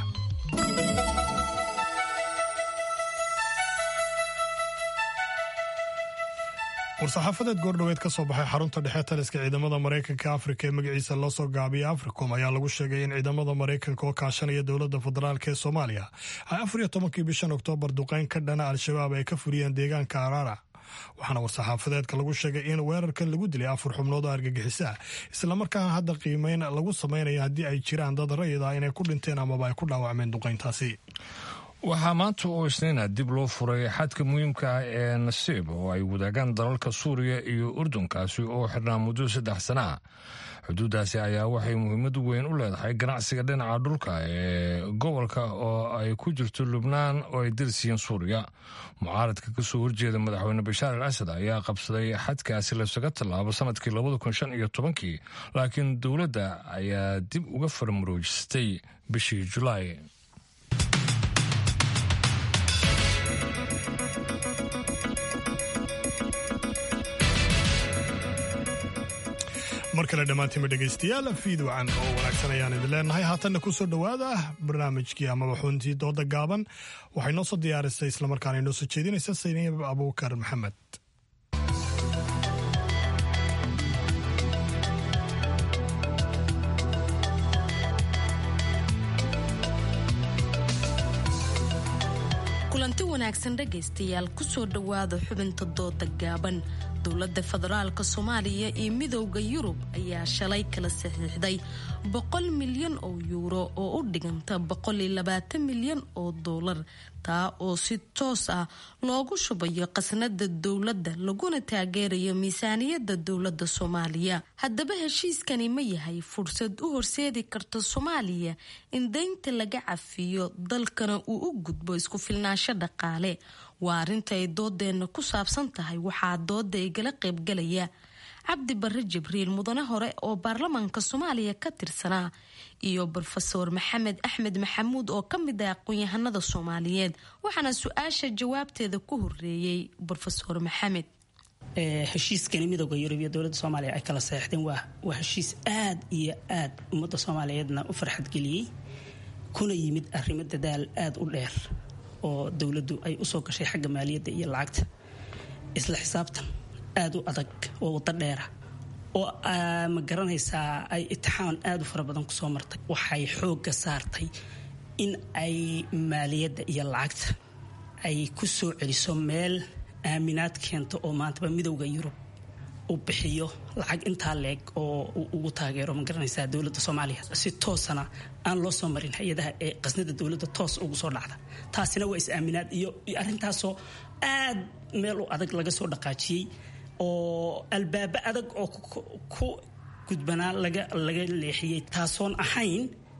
war-saxaafadeed goordhoweed ka soo baxay xarunta dhexe taliska ciidamada maraykanka afrika ee magaciisa loo soo gaabiyay africom ayaa lagu sheegay in ciidamada maraykanka oo kaashanaya dowladda federaalk ee soomaaliya ay afar iyo tobankii bishan oktoobar duqeyn ka dhana al-shabaab ay ka furiyeen deegaanka araara waxaana war-saxaafadeedka lagu sheegay in weerarkan lagu dilay afar xubnood oo argagixisa islamarkaana hadda qiimeyn lagu samaynayo haddii ay jiraan dad rayid ah inay ku dhinteen amaba ay ku dhaawacmeen duqeyntaasi waxaa maanta oo isniina dib loo furay xadka muhiimka ah ee nasiib oo ay wadaagaan dalalka suuriya iyo urdunkaasi oo xirnaa muddo saddex sana ah xuduuddaasi ayaa waxay muhiimad weyn u leedahay ganacsiga dhinaca dhulka ee gobolka oo ay ku jirto lubnaan oo ay darsiyiin suuriya mucaaradka kasoo horjeeda madaxweyne bashaar al asad ayaa qabsaday xadkaasi lasaga tallaabo sanadkii labada kun shan iyo tobankii laakiin dowladda ayaa dib uga farmaroojistay bishii julaay mar kale dhammaantiinba dhegaystayaal fiidwacan oo wanaagsan ayaan idin leenahay haatanna ku soo dhowaada barnaamijkii amaba xuntii dooda gaaban waxay noo soo diyaarisay islamarkaana inoo soo jeedinaysa sayniib abuukar maxamed kulanti wanaagsan dhegaystayaal kusoo dhowaada xubinta dooda gaaban dowladda federaalka soomaaliya iyo midowda yurub ayaa shalay kala saxiixday boqol milyan oo yuuro oo u dhiganta boqolilabaatan milyan oo doolar taa oo si toos ah loogu shubayo qasnada dowladda laguna taageerayo miisaaniyadda dowladda soomaaliya haddaba heshiiskani ma yahay fursad u horseedi karta soomaaliya in deynta laga cafiyo dalkana uu u gudbo isku filnaansho dhaqaale waa arrinta ay doodeenna ku saabsan tahay waxaa dooda igala qaybgalaya cabdi barre jibriil mudane hore oo baarlamaanka soomaaliya ka tirsanaa iyo rofeor maxamed axmed maxamuud oo ka mid ah aqoon-yahanada soomaaliyeed waxaana su-aasha jawaabteeda ku horeeyey rofeor maxamed heshiiskani midooda yurub iyo dowladda soomaaliya ay kala saxeixdeen waa heshiis aad iyo aad ummadda soomaaliyeedna u farxadgeliyey kuna yimid arrimo dadaal aada u dheer oo dowladdu ay usoo gashay xagga maaliyadda iyo lacagta isla xisaabtan aada u adag oo waddo dheera oo ma garanaysaa ay itixaan aada u fara badan kusoo martay waxay xoogga saartay in ay maaliyadda iyo lacagta ay ku soo celiso meel aaminaad keento oo maantaba midowda yurub uu bixiyo lacag intaa leeg oo uu ugu taageero ma garanaysaa dowladda soomaaliya si toosana aan loo soo marin hay-adaha ee qasnada dowladda toos ugu soo dhacda taasina waa is-aaminaad iyo arrintaasoo aad meel u adag laga soo dhaqaajiyey oo albaabo adag oo ku gudbanaa laga laga leexiyey taasoon ahayn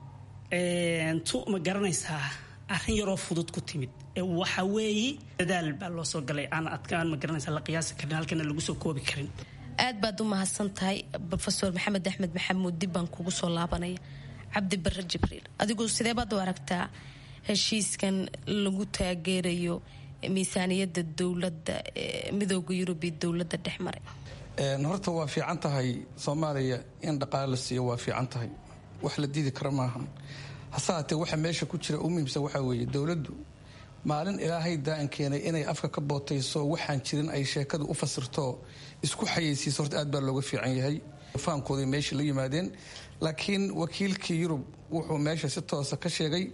tu ma garanaysaa arrin yaroo fudud ku timid waxa weeye dadaal baa loo soo galay aan adkaan ma garanaysaa la qiyaasi karin halkana lagu soo koobi karin aad baad u mahadsan tahay rofeor maxamed axmed maxamuud dib baan kugu soo laabanaya cabdi bare jibriil adigu sidee baad u aragtaa heshiiskan lagu taageerayo miisaaniyadda dowladda midooda yurub iyo dowladda dhex maray horta waa fiican tahay soomaaliya in dhaqaale la siiyo waa fiican tahay wax la diidi kara maahan hase haatee waxa meesha ku jira u muhiimsan waxaa weeye dowladdu maalin ilaahay daa'an keenay inay afka ka bootayso waxaan jirin ay sheekadu u fasirto isku xayeysiiso horta aad baa looga fiican yahay fahamkoodii meesha la yimaadeen laakiin wakiilkii yurub wuxuu meesha si toosa ka sheegay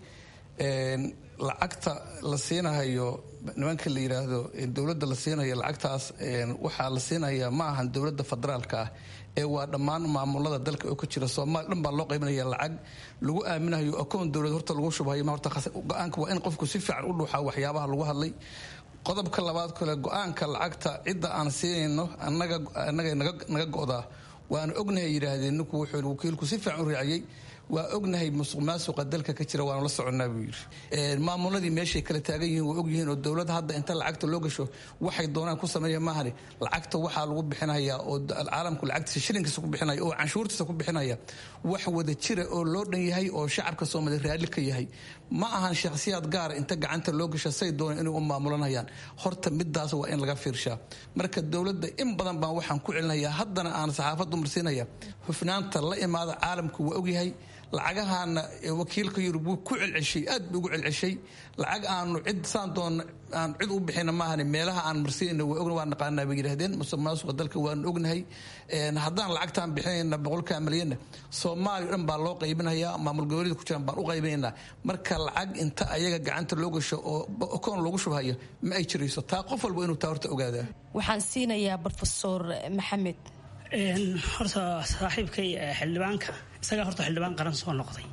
lacagta la siinahayo nimanka la yidhaahdo dowladda la siinayo lacagtaas waxaa la siinayaa ma ahan dowladda federaalka ah ee waa dhammaan maamulada dalka oo ka jira soomaaliya dhan baa loo qaybinaya lacag lagu aaminayo akoon dowlad horta lagu shubhayo ma horta go-aanka waa in qofku si fiican u dhuuxaa waxyaabaha lagu hadlay qodobka labaad kale go-aanka lacagta cidda aan siinayno annaga annaga naga go'daa waana ognahay yidhaahdeen ninku wuxuu wakiilku si fiican u raaciyey waa ognahay musuq maasuqa dalka ka jira waanu la soconnaa buu yidhi maamuladii meeshay kala taagan yihiin waa ogyihiin oo dowladda hadda inta lacagta loo gasho waxay doonaan ku sameeya maahane lacagta waxaa lagu bixinayaa oo caalamku lacagtiisa shilinkiisa ku bixinaya oo canshuurtiisa ku bixinaya wax wada jira oo loo dhan yahay oo shacabka soomaaliya raalli ka yahay ma ahan shakhsiyaad gaara inta gacanta loo gasho say doonaan inay u maamulanayaan horta midaas waa in laga fiirshaa marka dowladda in badan baan waxaan ku celinayaa haddana aan saxaafaddu marsiinaya hufnaanta la imaada caalamku waa ogyahay lacagahaana wakiilka yurub wuu ku celceshay aad buu ugu celceshay lacag aanu cid saan doon aan cid u bixina maahane meelaha aan marsiinayna waa ogna waa naqaanaa bay yidhahdeen musuq maasuqa dalka waanu ognahay haddaan lacagtaan bixinayna boqolkaa malyanna soomaaliya dhan baa loo qaybinayaa maamul goboleeda ku jiraan baan u qaybinaynaa marka lacag inta ayaga gacanta loo gasho oo okoon loogu shubhayo ma ay jirayso taa qof walba inuu taa horta ogaadaa waxaan siinayaa rofesor maxamed horta saaxiibkay xildhibaanka isagaa horta xildhibaan qaran soo noqday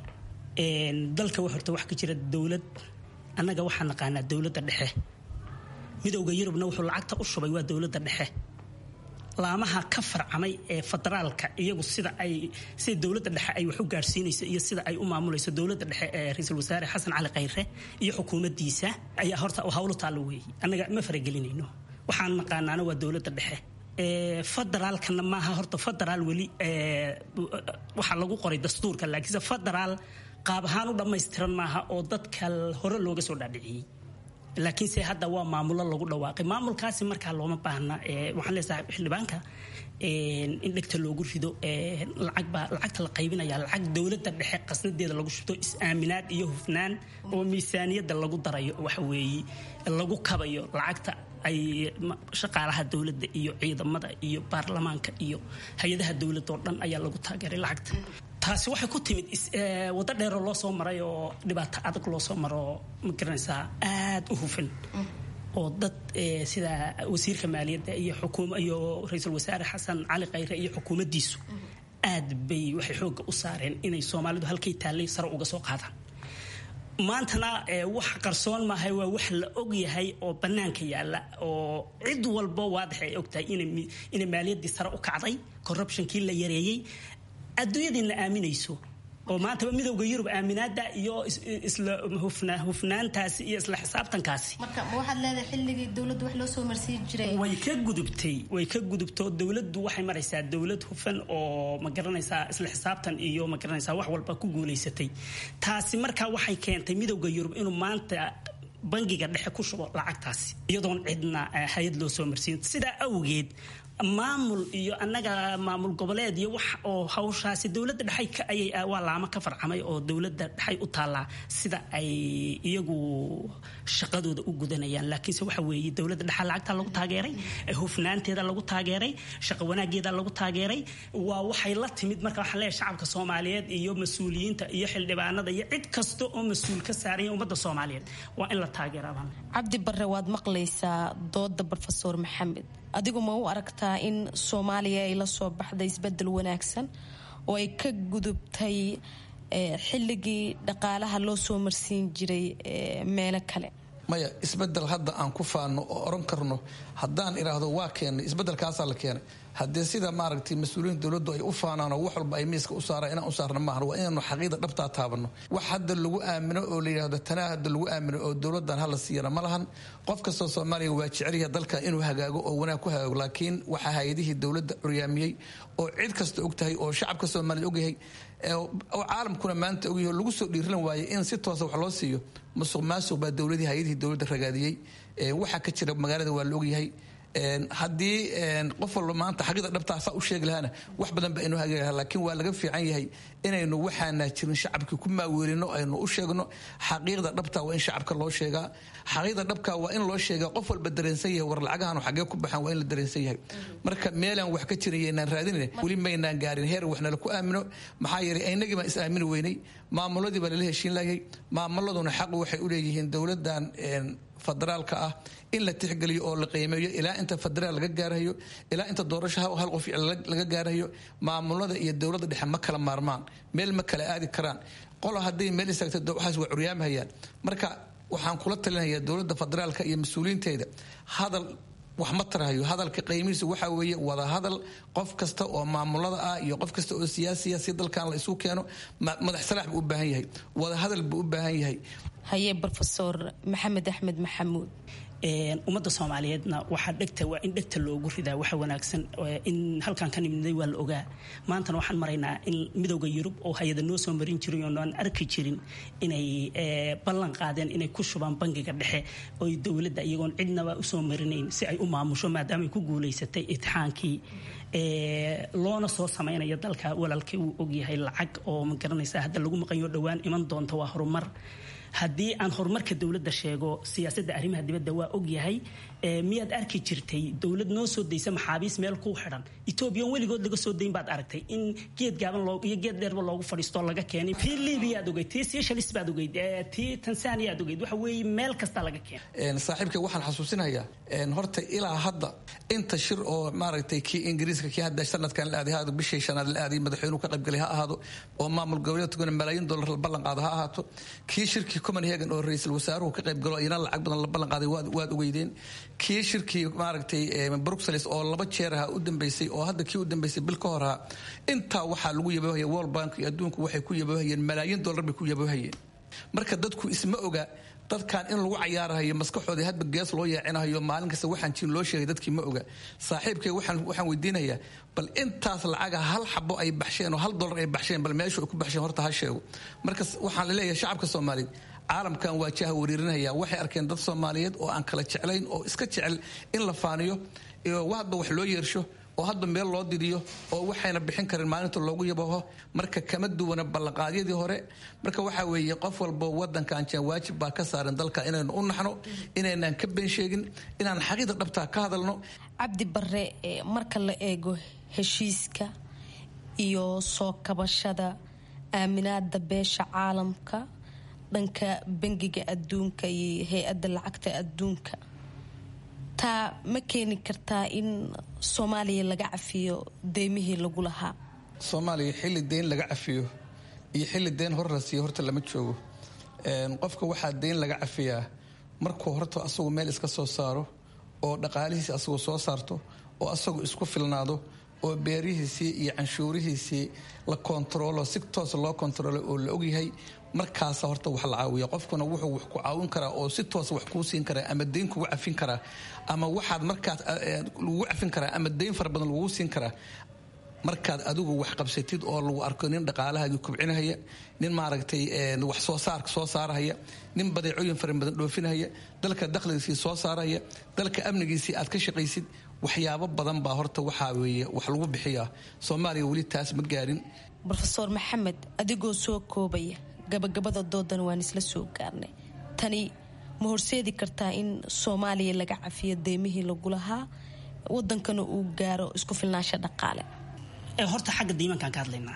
dalka horta wax ka jira dowlad annaga waxaa naqaanaa dowladda dhexe midowda yurubna wuxuu lacagta u shubay waa dowladda dhexe laamaha ka farcamay ee federaalka iyagu sida ay sida dowladda dhexe ay wax u gaadhsiinayso iyo sida ay u maamulayso dowladda dhexe ee ra-iisul wasaare xasan cali khayre iyo xukuumaddiisa ayaa horta hawlo taallo weeye annaga ma faragelinayno waxaan naqaanaana waa dowladda dhexe federaalkana maaha horta federaal weli waxaa lagu qoray dastuurka laakiinse federaal qaab ahaan u dhammaystiran maaha oo dadka hore looga soo dhaadhiciyey laakiinse hadda waa maamulo lagu dhawaaqay maamulkaasi markaa looma baahna waxaan leesahay xildhibaanka in dhegta loogu rido lacagbaa lacagta la qaybinaya lacag dowladda dhexe qasnadeeda lagu shubto is-aaminaad iyo hufnaan oo miisaaniyadda lagu darayo waxa weeye lagu kabayo lacagta ay shaqaalaha dowladda iyo ciidamada iyo baarlamaanka iyo hay-adaha dowladda oo dhan ayaa lagu taageeray lacagta taasi waxay ku timid waddo dheeroo loo soo maray oo dhibaato adag loo soo maro ma garanaysaa aada u hufan oo dad sida wasiirka maaliyadda iyo xukuum iyo ra-iisul wasaare xasan cali khayre iyo xukuumaddiisu aad bay waxay xoogga u saareen inay soomaalidu halkay taallay sare uga soo qaadaan maantana wax qarsoon maahay waa wax la og yahay oo bannaanka yaalla oo cid walba waadax ay ogtahay inay maaliyaddii sare u kacday corruptionkii la yareeyey adduunyadiina aaminayso oo maantaba midowda yurub aaminaada iyo isla hufnaantaasi iyo isla xisaabtankaasi marka ma waxaad leedahay xilligii dowladdu wax loo soo marsiin jiray way ka gudubtay way ka gudubto dowladdu waxay maraysaa dowlad hufan oo ma garanaysaa isla xisaabtan iyo ma garanaysaa wax walba ku guulaysatay taasi markaa waxay keentay midowda yurub inuu maanta bangiga dhexe ku shubo lacagtaasi iyadoon cidna hay-ad loo soo marsiin sidaa awgeed maamul iyo annaga maamul goboleed iyo wax oo hawshaasi dowladda dhexay ayay waa laamo ka farcamay oo dowladda dhexay u taallaa sida ay iyagu shaqadooda u gudanayaan laakiinse waxa weeye dowladda dhexa lacagta lagu taageeray hufnaanteeda lagu taageeray shaqo wanaageeda lagu taageeray waa waxay la timid marka waxaan leeyahay shacabka soomaaliyeed iyo mas-uuliyiinta iyo xildhibaanada iyo cid kasta oo mas-uul ka saaranya ummadda soomaaliyeed waa in la taageeraa cabdi barre waad maqlaysaa dooda rofeor maxamed adigu ma u aragtaa in soomaaliya ay la soo baxday isbedel wanaagsan oo ay ka gudubtay xilligii dhaqaalaha loo soo marsiin jiray meelo kale maya isbedel hadda aan ku faano oo oran karno haddaan idhaahdo waa keenay isbedelkaasaa la keenay haddee sida maaragtay mas-uuliyiinta dowladdu ay u faanaan oo wax walba ay miiska u saaraan inaan u saarna maahan waa inaanu xaqiida dhabtaa taabano wax hadda lagu aamino oo la yidhahdo tanaa hadda lagu aamino oo dowladdan hala siiyana ma lahan qof kastoo soomaaliya waa jecelyaha dalka inuu hagaago oo wanaag ku hagaago laakiin waxaa hay-adihii dowladda curyaamiyey oo cid kasta og tahay oo shacabka soomaaliyed ogyahay oo caalamkuna maanta ogyahay oo lagu soo dhiirilan waayay in si toosa wax loo siiyo musuq maasuq baa dowladii hay-adihii dowladda ragaadiyey waxaa ka jira magaalada waa la ogyahay haddii qof walba maanta xaqida dhabtaa saa u sheegi lahaana wax badan ba aynu hagaagi lahaa laakiin waa laga fiican yahay inaynu waxaana jirin shacabkii ku maaweelino aynu u sheegno xaqiiqda dhabta waa in shacabka loo sheegaa xaqiiqda dhabka waa in loo sheegaa qof walba dareensan yahay war lacagahan xagee ku baxaan waa in la dareensan yahay marka meelaan wax ka jirin yaynaan raadinayna weli maynaan gaarin heer wax nala ku aamino maxaa yeelay aynagii baan is aamini weynay maamuladii baa lala heshiin lahayay maamuladuna xaq waxay u leeyihiin dowladdan federaalka ah in la tixgeliyo oo la qiimeeyo ilaa inta federaal laga gaarayo ilaa inta doorasho hal qof laga gaarayo maamulada iyo dowladda dhexe ma kala maarmaan meel ma kala aadi karaan qolo hadday meel istaagto waxaas waa curyaamahayaan marka waxaan kula talinayaa dowladda federaalka iyo mas-uuliyiinteeda hadal wax ma tarahayo hadalka qiimihiisu waxaa weeye wada hadal qof kasta oo maamulada ah iyo qof kasta oo siyaasiya si dalkan la isu keeno madax salaax buu u baahan yahay wada hadal buu u baahan yahay haye rofeor maxamed axmed maxamuud ummadda soomaaliyeedna waxaa dhegta waa in dhegta loogu ridaa waxa wanaagsan in halkan ka nimday waa la ogaa maantana waxaan maraynaa in midowda yurub oo hay-ada noo soo marin jiray oo aan arki jirin inay ballan qaadeen inay ku shubaan bangiga dhexe oy dowladda iyagoon cidnaba usoo marinayn si ay u maamusho maadaama ay ku guulaysatay itixaankii loona soo samaynayo dalka walaalkii uu ogyahay lacag oo ma garanaysa hadda lagu maqanyo dhowaan iman doonta waa horumar haddii aan horumarka dowladda sheego siyaasadda arrimaha dibadda waa ogyahay miyaad arki jirtay dowlad noo soo daysa maxaabiis meel kuu xidhan etoobiya weligood laga soo dayn baad aragtay in geed gaaban iyo geed dheerba loogu fadhiistoo laga keenay tii libiya aad ogeyd tii seychelles baad ogeyd tii tanzania aad ogeyd waxa weeye meel kasta laga keenay saaxiibkay waxaan xasuusinayaa horta ilaa hadda inta shir oo maaragtay kii ingiriiska kii hadda sanadkan la aaday ha ahaado bishii shanaad la aaday madaxweynuhu ka qaybgalay ha ahaado oo maamul goboleedkuna malaayiin dollar la ballan qaado ha ahaato kii shirkii copenhagen oo ra-iisul wasaaruhu ka qaybgalo iyana lacag badan la ballan qaaday waad ogeydeen kii shirkii maaragtay bruxelles oo laba jeer aha u dambeysay oo hadda kii u dambeysay bil ka hor ahaa intaa waxaa lagu yaboohaya world bank iyo adduunku waxay ku yaboohayeen malaayiin dollar bay ku yaboohayeen marka dadku isma oga dadkan in lagu cayaarahayo maskaxoodii hadba gees loo yeecinahayo maalin kasta waxaan jirin loo sheegay dadkii ma oga saaxiibkay waxaan weydiinayaa bal intaas lacaga hal xabo ay baxsheen oo hal dollar ay baxsheen bal meeshu ay ku baxsheen horta ha sheego marka waxaan laleeyahay shacabka soomaaliyeed caalamkan waa jaha wariirinaya waxay arkeen dad soomaaliyeed oo aan kala jeclayn oo iska jecel in la faaniyo hadba wax loo yeersho oo hadba meel loo didiyo oo waxayna bixin karin maalinta loogu yabaho marka kama duwana ballanqaadyadii hore marka waxaa weeye qof walbo wadankan jeen waajib baa ka saaran dalka inaynu u naxno inaynaan ka been sheegin inaan xaqiida dhabtaa ka hadalno cabdi bare marka la eego heshiiska iyo soo kabashada aaminaada beesha caalamka dhanka bangiga adduunka iyo hay-adda lacagta adduunka taa ma keeni kartaa in soomaaliya laga cafiyo deymihii lagu lahaa soomaaliya xilli deyn laga cafiyo iyo xilli deyn hor la siiyo horta lama joogo qofka waxaa deyn laga cafiyaa markuu horta asagu meel iska soo saaro oo dhaqaalihiisi asagu soo saarto oo asagu isku filnaado oo beerihiisii iyo canshuurihiisii la kontaroolo si toos loo kontaroolo oo la ogyahay markaasa horta wax la caawiya qofkuna wuxuu wax ku caawin karaa oo si toosa wax kuu siin karaa ama deyn kugu cafin karaa ama waxaad markaas lagugu cafin karaa ama deyn fara badan lagugu siin karaa markaad adigu wax qabsatid oo lagu arko nin dhaqaalahaagii kubcinahaya nin maaragtay wax soo saar soo saarahaya nin badeecooyin fara badan dhoofinahaya dalka dakhligiisii soo saarahaya dalka amnigiisii aad ka shaqaysid waxyaabo badan baa horta waxaa weeye wax lagu bixiyaa soomaaliya weli taas ma gaarin rofeor maxamed adigoo soo koobaya gabagabada doodan waan isla soo gaarnay tani ma horseedi kartaa in soomaaliya laga cafiyo deymihii lagu lahaa wadankana uu gaaro isku filnaansha dhaqaale horta xagga deymankaan ka hadlaynaa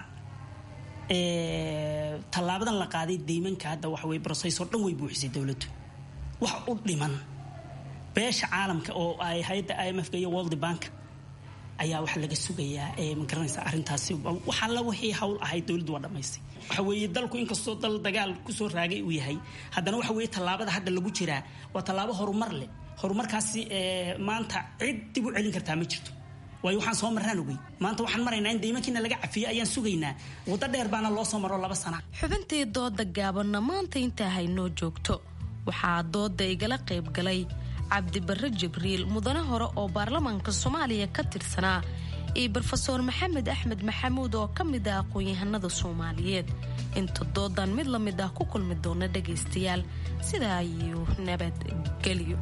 tallaabadan la qaaday deymanka hadda waxa weye brosesor dhan way buuxisay dowladdu wax u dhiman beesha caalamka oo ay hay-adda i m f iyo world bank ayaa waxa laga sugayaa ma garanaysa arrintaasi wax alla wixii hawl ahayd dowladdu waa dhammaystay waxa weeye dalku inkastoo dal dagaal kusoo raagay uu yahay haddana waxa weeye tallaabada hadda lagu jiraa waa tallaabo horumar leh horumarkaasi maanta cid dib u celin kartaa ma jirto waayo waxaan soo marraan ogey maanta waxaan maraynaa in deymankiina laga cafiyo ayaan sugaynaa waddo dheer baana loo soo maro laba sana xubintii dooda gaabanna maanta intaa haynoo joogto waxaa dooda igala qayb galay cabdibarre jibriil mudane hore oo baarlamaanka soomaaliya ka tirsanaa iyo brofeor maxamed axmed maxamuud oo ka mid ah aqoon-yahanada soomaaliyeed inta doodan mid la mid ah ku kulmi doona dhagaystayaal sidaa iyo nabadgelyo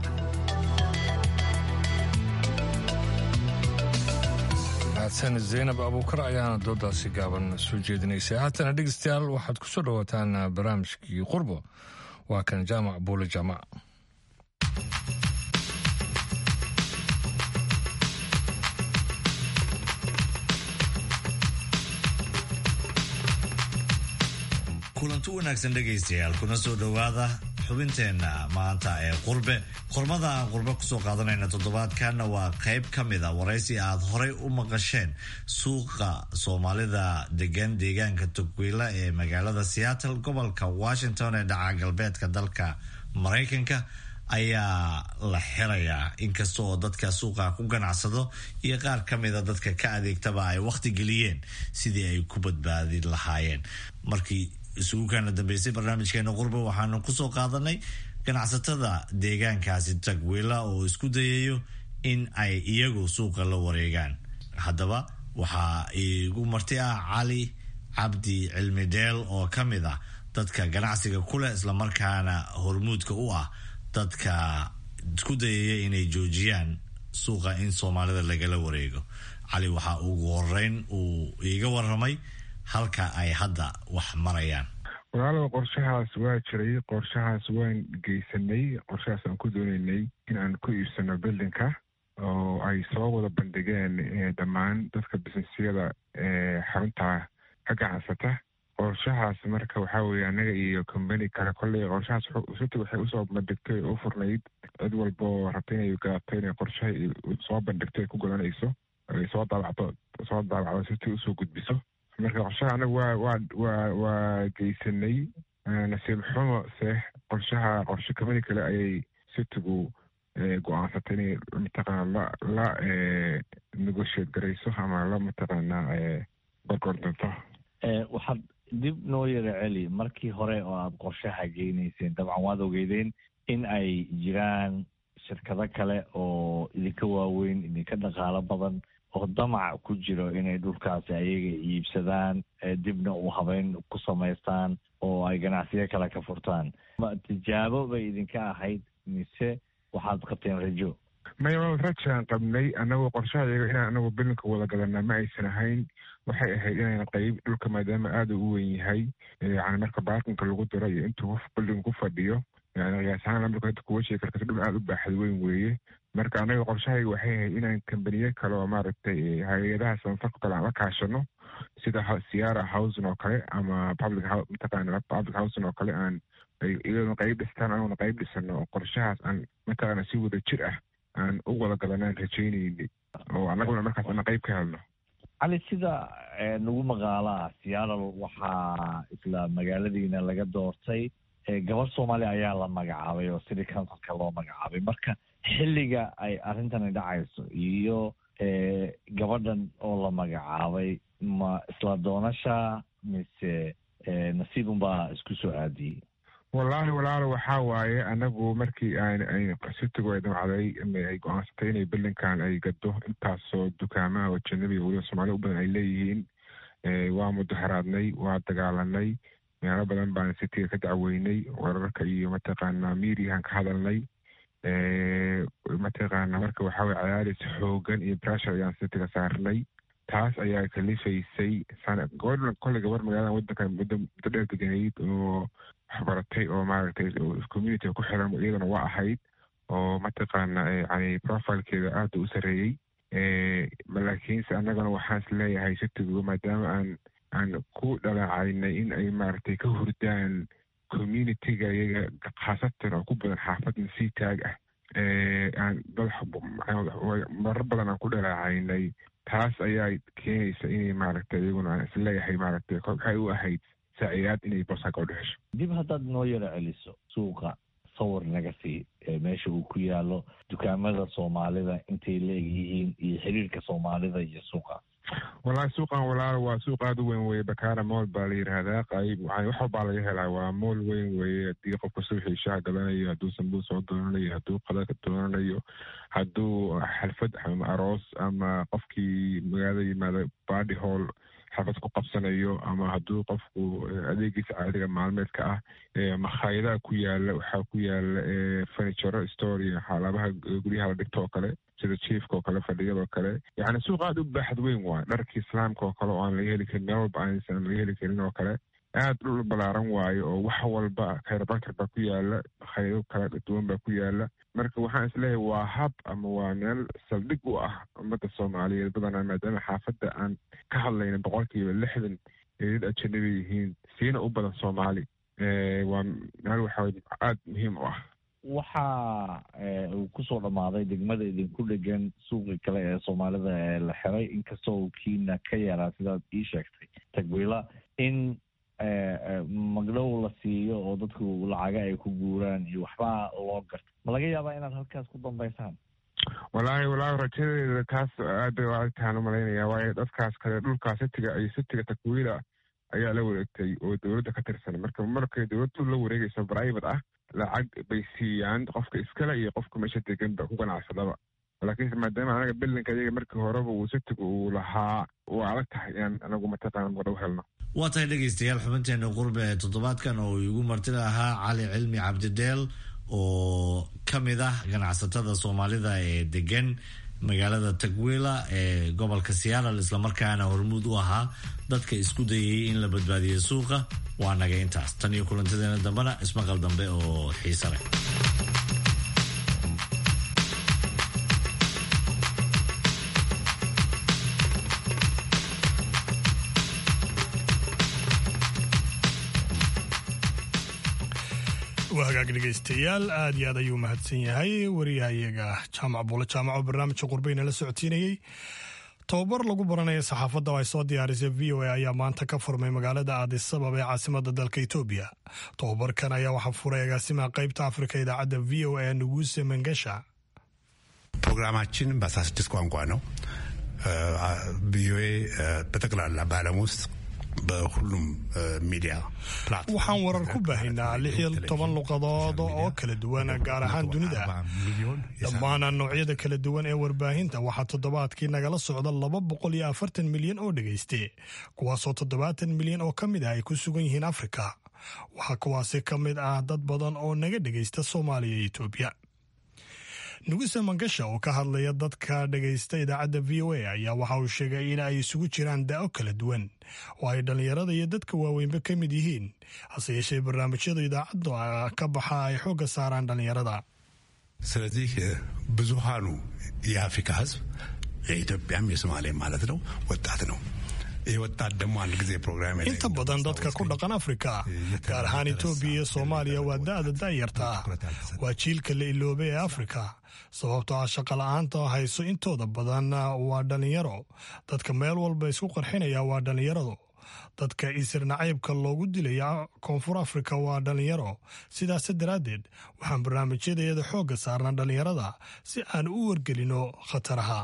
mahadsan zaynab abuukar ayaana doodaasi gaaban soo jeedinaysay haatana dhegeystayaal waxaad ku soo dhawaataan barnaamijkii qurbo waa kan jaamac buule jaamac kulanti wanaagsan dhegaystayaal kuna soo dhowaada xubinteenna maanta ee qurbe qormada aan qurbe kusoo qaadanayna toddobaadkanna waa qayb ka mid a waraysi aad horay u maqasheen suuqa soomaalida degan deegaanka tugwiila ee magaalada seattle gobolka washington ee dhaca galbeedka dalka maraykanka ayaa la xirayaa inkasta oo dadka suuqa ku ganacsado iyo qaar ka mida dadka ka adeegtaba ay wakhti geliyeen sidii ay ku badbaadi lahaayeen markii isugu kaana dambeysay barnaamijkeena qurbe waxaanu kusoo qaadanay ganacsatada deegaankaasi tagwiila oo isku dayayo in ay iyagu suuqa la wareegaan haddaba waxaa igu marti ah cali cabdi cilmi dheel oo ka mid ah dadka ganacsiga kuleh islamarkaana hormuudka u ah dadka isku dayaya inay joojiyaan suuqa in soomaalida lagala wareego cali waxaa ugu horeyn uu iiga waramay halka ay hadda wax marayaan walaalow qorshahaas waa jiray qorshahaas waan geysanay qorshahaas aan ku dooneynay in aan ku iibsano bildinka oo ay soo wada bandhigeen dhammaan dadka businesyada ee xarunta ka ganacsata qorshahaas marka waxaa weye annaga iyo combany kale kolley qorshahaas surta waxay usoo bandhigtay u furnayd cid walba oo rabta inay gadato inay qorshaha soo bandhigto ay ku godanayso ay soo daabacdo soo daabacdo sirtii usoo gudbiso marka qorshaha anaga waa waa waa waa geysanay nasiib xumo se qorshaha qorshe combany kale ayay sitigu go-aansatay inay mataqaana la la negotiate garayso ama la mataqaanaa gorgordonto waxaad dib noo yara celi markii hore oo aada qorshaha geynayseen dabcan waad ogeydeen in ay jiraan shirkado kale oo idinka waaweyn idinka dhaqaalo badan oo damac ku jiro inay dhulkaasi ayaga iibsadaan dibna u habeyn ku samaystaan oo ay ganacsiyo kale ka furtaan tijaabo bay idinka ahayd mise waxaad qabteen rajo maya rajaan qabnay anagoo qorshaha iyaga inaan anagu bilinka wada gadanaa ma aysan ahayn waxay ahayd inaan qayb dhulka maadaama aada u weyn yahay yani marka baakinka lagu diro iyo intuu bildinga ku fadhiyo yani qiyaas ahaan marka inta kuwa sheegi karta dhul aada u baaxad weyn weeye marka anaga qorshahayga waxay ahayd inaan kambaniye kale oo maaragtay hay-adaha sanfarka kale aan la kaashano sida siara housing oo kale ama public mataqaana public housing oo kale aan iyaduna qayb dhistaan anaguna qayb dhisano oo qorshahaas aan mataqaana si wada jir ah aan u wada gadanaan rajaynayni oo annaguna markaas ana qayb ka helno cali sida nagu maqaalaa seattle waxaa isla magaaladiina laga doortay gabar soomaali ayaa la magacaabay oo city councilka loo magacaabay marka xilliga ay arrintani dhacayso iyo gabadhan oo la magacaabay ma isla doonasha mise nasiib unbaa isku soo aadiyey wallaahi walaalo waxaa waaye anagu markii aan sitigu ay damcday ay go-aansatay inay bilinkan ay gado intaasoo dukaamaha oo janabiga weliba soomaalida u badan ay leeyihiin waa mudaharaadnay waa dagaalanay meelo badan baan sitiga ka dacweynay wararka iyo mataqaanaa miiriyahan ka hadalnay mataqaana marka waxaa weye cadaadis xoogan iyo pressure ayaan sitiga saarnay taas ayaa kalifaysay gobor kolley gabar magaalada wadankan muddo muddo dheer deganayd oo waxbaratay oo maaragtay communitiga ku xiran iyadana waa ahayd oo mataqaana yani profilekeeda aada u sareeyey laakiinse annagana waxaan is leeyahay sitigu maadaama aan aan ku dhalacaynay in ay maaragtay ka hurdaan communitiga iyaga khaasatan oo ku badan xaafad masiitaag ah aan marar badan aan ku dhalacaynay taas ayaa keenaysa inay maaragtay iyaguna aan isleeyahay maaragtay waxay u ahayd saacidaad inay bosaka u dhexesho dib haddaad noo yaro celiso suuqa sawir naga sii meesha uu ku yaalo dukaamada soomaalida intay leeg yihiin iyo xiriirka soomaalida iyo suuqa wallaahi suuqan walaal waa suuq aada u weyn weye bakaara mool baa la yidhaahdaa qayb wax walbaa laga helaa waa mool weyn weye haddii qofka suuxii shaha gadanayo hadduu sambuus soo doonanayo hadduu qadaka doonanayo hadduu xalfad ama aroos ama qofkii magaalada yimaada badi hall xafad ku qabsanayo ama hadduu qofku adeegiisa caadiga maalmeedka ah makhaayadaha ku yaala waxaa ku yaala furniture store iyo xaalabaha guryaha la dhigto oo kale sida jiefka oo kale fadhiyada oo kale yacni suuq aada u baaxad weyn waay dharka islaamka oo kale oo aan laga heli karin meel walba aansan laga heli karin oo kale aada dhul balaaran waayo oo wax walba khayrbakar baa ku yaala makhaayado kala duwan baa ku yaala marka waxaan isleeyahay waa hab ama waa meel saldhig u ah ummadda soomaaliyeed badanaa maadaama xaafadda aan ka hadlayna boqolkiiba lixdan ee dad ajanabi yihiin siina u badan soomaali waa meel waxaa aada muhiim u ah waxaa uu kusoo dhammaaday degmada idinku dhegan suuqi kale ee soomaalida ee la xiray inkastoo uu kiina ka yaraa sidaad ii sheegtay tagwila in magdhow la siiyo oo dadku lacaga ay ku guuraan iyo waxbaa loo garto ma laga yaabaa inaad halkaas ku dambaysaan wallaahi wallaahi rajadeeda taas aad bay aagtahaan u malaynaya waayo dadkaas kale dhulkaa sitiga iyo sitiga takwiila ayaa la wareegtay oo dowladda ka tirsan marka markay dowladdu la wareegayso private ah lacag bay siiyaan qofka iskale iyo qofka meesha deganba ku ganacsadaba laakiinse maadaama anaga bilinka iyaga markii horeba uu sitiga uu lahaa waa adag tahay inaan anagu mataqaana magdhow helno waa tahay dhegaystayaal xubinteena qurbe ee toddobaadkan oo igu martida ahaa cali cilmi cabdideel oo ka mid ah ganacsatada soomaalida ee degan magaalada tagwila ee gobolka seattle islamarkaana hormuud u ahaa dadka isku dayay in la badbaadiyo suuqa waa naga intaas tan iyo kulantadeena dambena ismaqal dambe oo xiise leh waa hagaag dhegaystayaal aad iyo aad ayuu mahadsan yahay wariyahayaga jaamac buule jaamac oo barnaamijka qurbeyna la socodsiinayey tobabar lagu baranaya saxaafadda oo ay soo diyaarisay v o a ayaa maanta ka furmay magaalada aadisabab ee caasimada dalka etoobiya tobabarkan ayaa waxaa furay agaasimaha qaybta afrika idaacadda v o a nuguse mengesha ፕሮግራማችን በአስራ ስድስት ቋንቋ ነው። ቪኦኤ በጠቅላላ በዓለም ውስጥ በሁሉም ሚዲያ waxaan warar ku baahaynaa lix iyo toban luqadood oo kala duwan gaar ahaan dunida dhammaan noocyada kala duwan ee warbaahinta waxaa toddobaadkii nagala socda laba boqol iyo afartan milyan oo dhegayste kuwaasoo toddobaatan milyan oo ka mid ah ay ku sugan yihiin afrika waxaa kuwaasi ka mid ah dad badan oo naga dhegaysta soomaaliya iyo etoobiya nuguse mangasha oo ka hadlaya dadka dhegaysta idaacadda v o a ayaa waxa uu sheegay in ay isugu jiraan daa'o kala duwan oo ay dhallinyarada iyo dadka waaweynba ka mid yihiin hase yeeshee barnaamijyada idaacadda ka baxa ay xoogga saaraan dhallinyarada ስለዚህ ብዙሃኑ የአፍሪካ ሕዝብ የኢትዮጵያም የሶማሌ ማለት ነው ወጣት ነው። ይህ ወጣት ደግሞ አንድ ጊዜ ፕሮግራም inta badan dadka ku dhaqan afrika gaar ahaan etoobiya iyo soomaaliya waa da'da da'yarta ah waa jiilka la iloobay ee afrika sababtoo ah shaqa la'aanta hayso intooda badan waa dhallinyaro dadka meel walba isku qarxinaya waa dhallinyaradu dadka isir nacaybka loogu dilaya koonfur afrika waa dhallinyaro sidaas daraaddeed waxaan barnaamijyadayada xoogga saarnaa dhallinyarada si aan u wargelino khataraha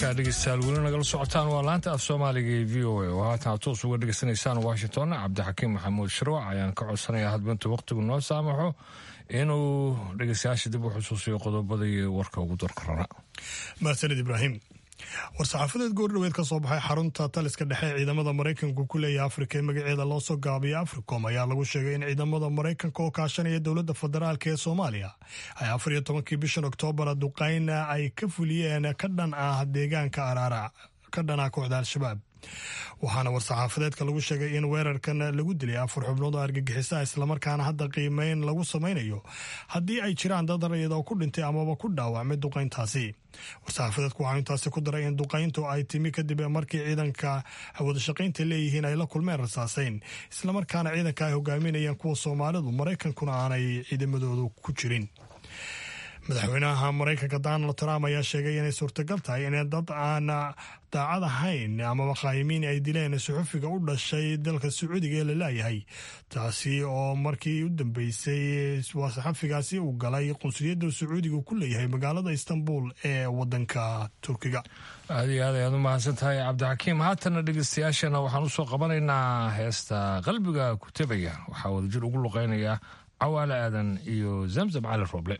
halkaa dhegeystayaal weli nagala socotaan waa laanta af soomaaliga ee v o a oo haatan aad toos uga dhegeysanaysaan washington cabdixakiim maxamuud shirwac ayaan ka codsanayaa hadbinta wakhtigu noo saamaxo inuu dhegeystayaasha dib u xusuusiyo qodobada iyo warka ugu darka rana mahadsanid ibraahim war-saxaafadeed goordhoweed ka soo baxay xarunta taliska dhexe ee ciidamada maraykanku ku leeyahay afrika ee magaceeda loo soo gaabiya africom ayaa lagu sheegay in ciidamada maraykanka oo kaashanaya dowladda federaalk ee soomaaliya ay afar iyo tobankii bishan oktoobar duqayna ay ka fuliyeen ka dhan ah deegaanka araara ka dhan ah kooxda al-shabaab waxaana war-saxaafadeedka lagu sheegay in weerarkan lagu dilay afar xubnood oo argagixisaa islamarkaana hadda qiimeyn lagu samaynayo haddii ay jiraan dad rayid oo ku dhintay amaba ku dhaawacmay duqayntaasi war-saxaafadeedku waxaa intaasi ku daray in duqayntu ay timi kadib markii ciidanka wadashaqaynta leeyihiin ay la kulmeen rasaaseyn islamarkaana ciidanka ay hogaaminayeen kuwa soomaalidu maraykankuna aanay ciidamadoodu ku jirin madaxweynaha maraykanka donald trump ayaa sheegay inay suurtagal tahay in dad aan daacad ahayn amaba qaayimiin ay dileen suxufiga u dhashay dalka sacuudiga ee la laayahay taasi oo markii u dambeysay waa saxafigaasi uu galay qunsuliyadda sacuudiga ku leeyahay magaalada istanbul ee wadanka turkiga aad iyo aad ayaad u mahadsan tahay cabdixakiim haatana dhegeystayaashana waxaan usoo qabanaynaa heesta qalbiga kutabaya waxaa wadajir ugu luqeynaya cawaale aadan iyo zamzam cali rooble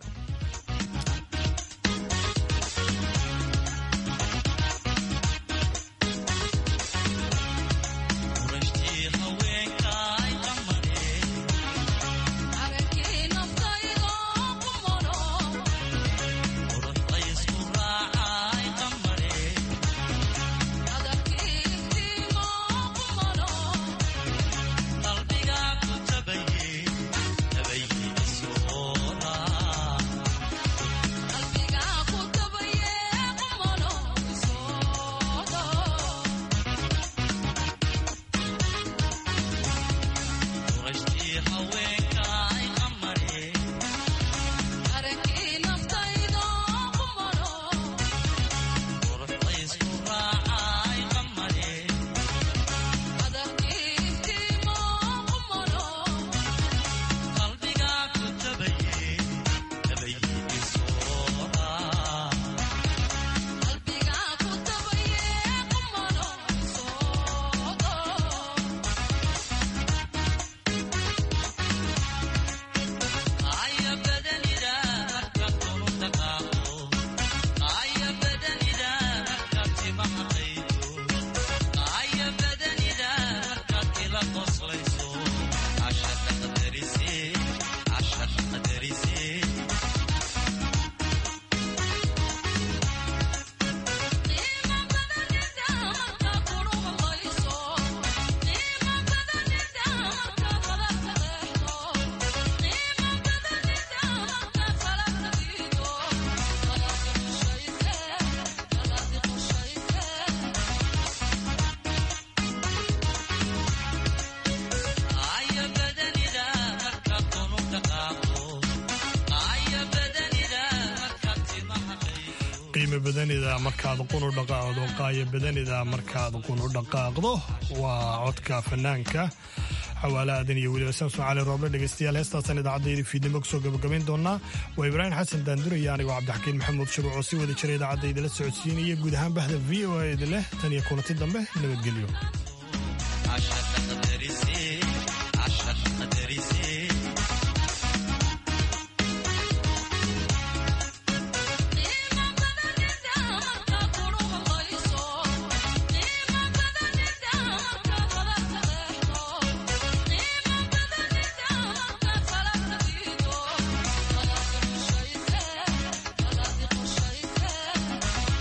qiimo badanida markaad qunu dhaqaaqdo qaayo badanida markaad qunu dhaqaaqdo waa codka fanaanka xawaale aadan iyo weliba samson cali rooble dhegeystayaal heestaasaan idaacaddaydii fiidnimo kusoo gabagabayn doonaa waa ibraahim xasan daanduraya anigoo cabdixakiin maxamuud shuruuc oo si wada jira idaacadda idila socodsiinaya guud ahaan bahda v o a idin leh tan iyo kulanti dambe nabadgelyo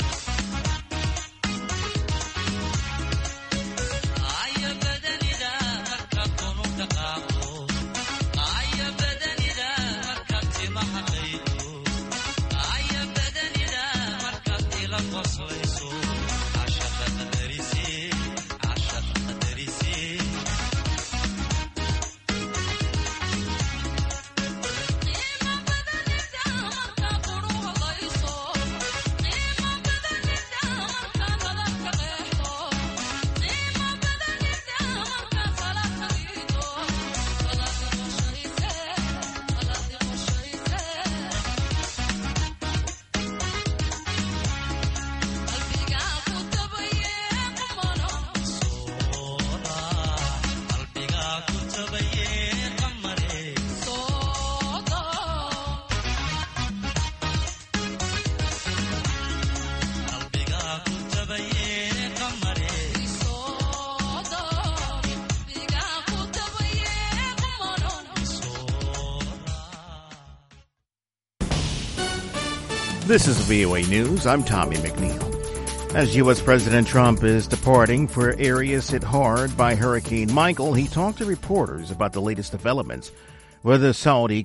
Aya badanida This is VOA News. I'm Tommy McNeil. As U.S. President Trump is departing for areas hit hard by Hurricane Michael, he talked to reporters about the latest developments with the Saudi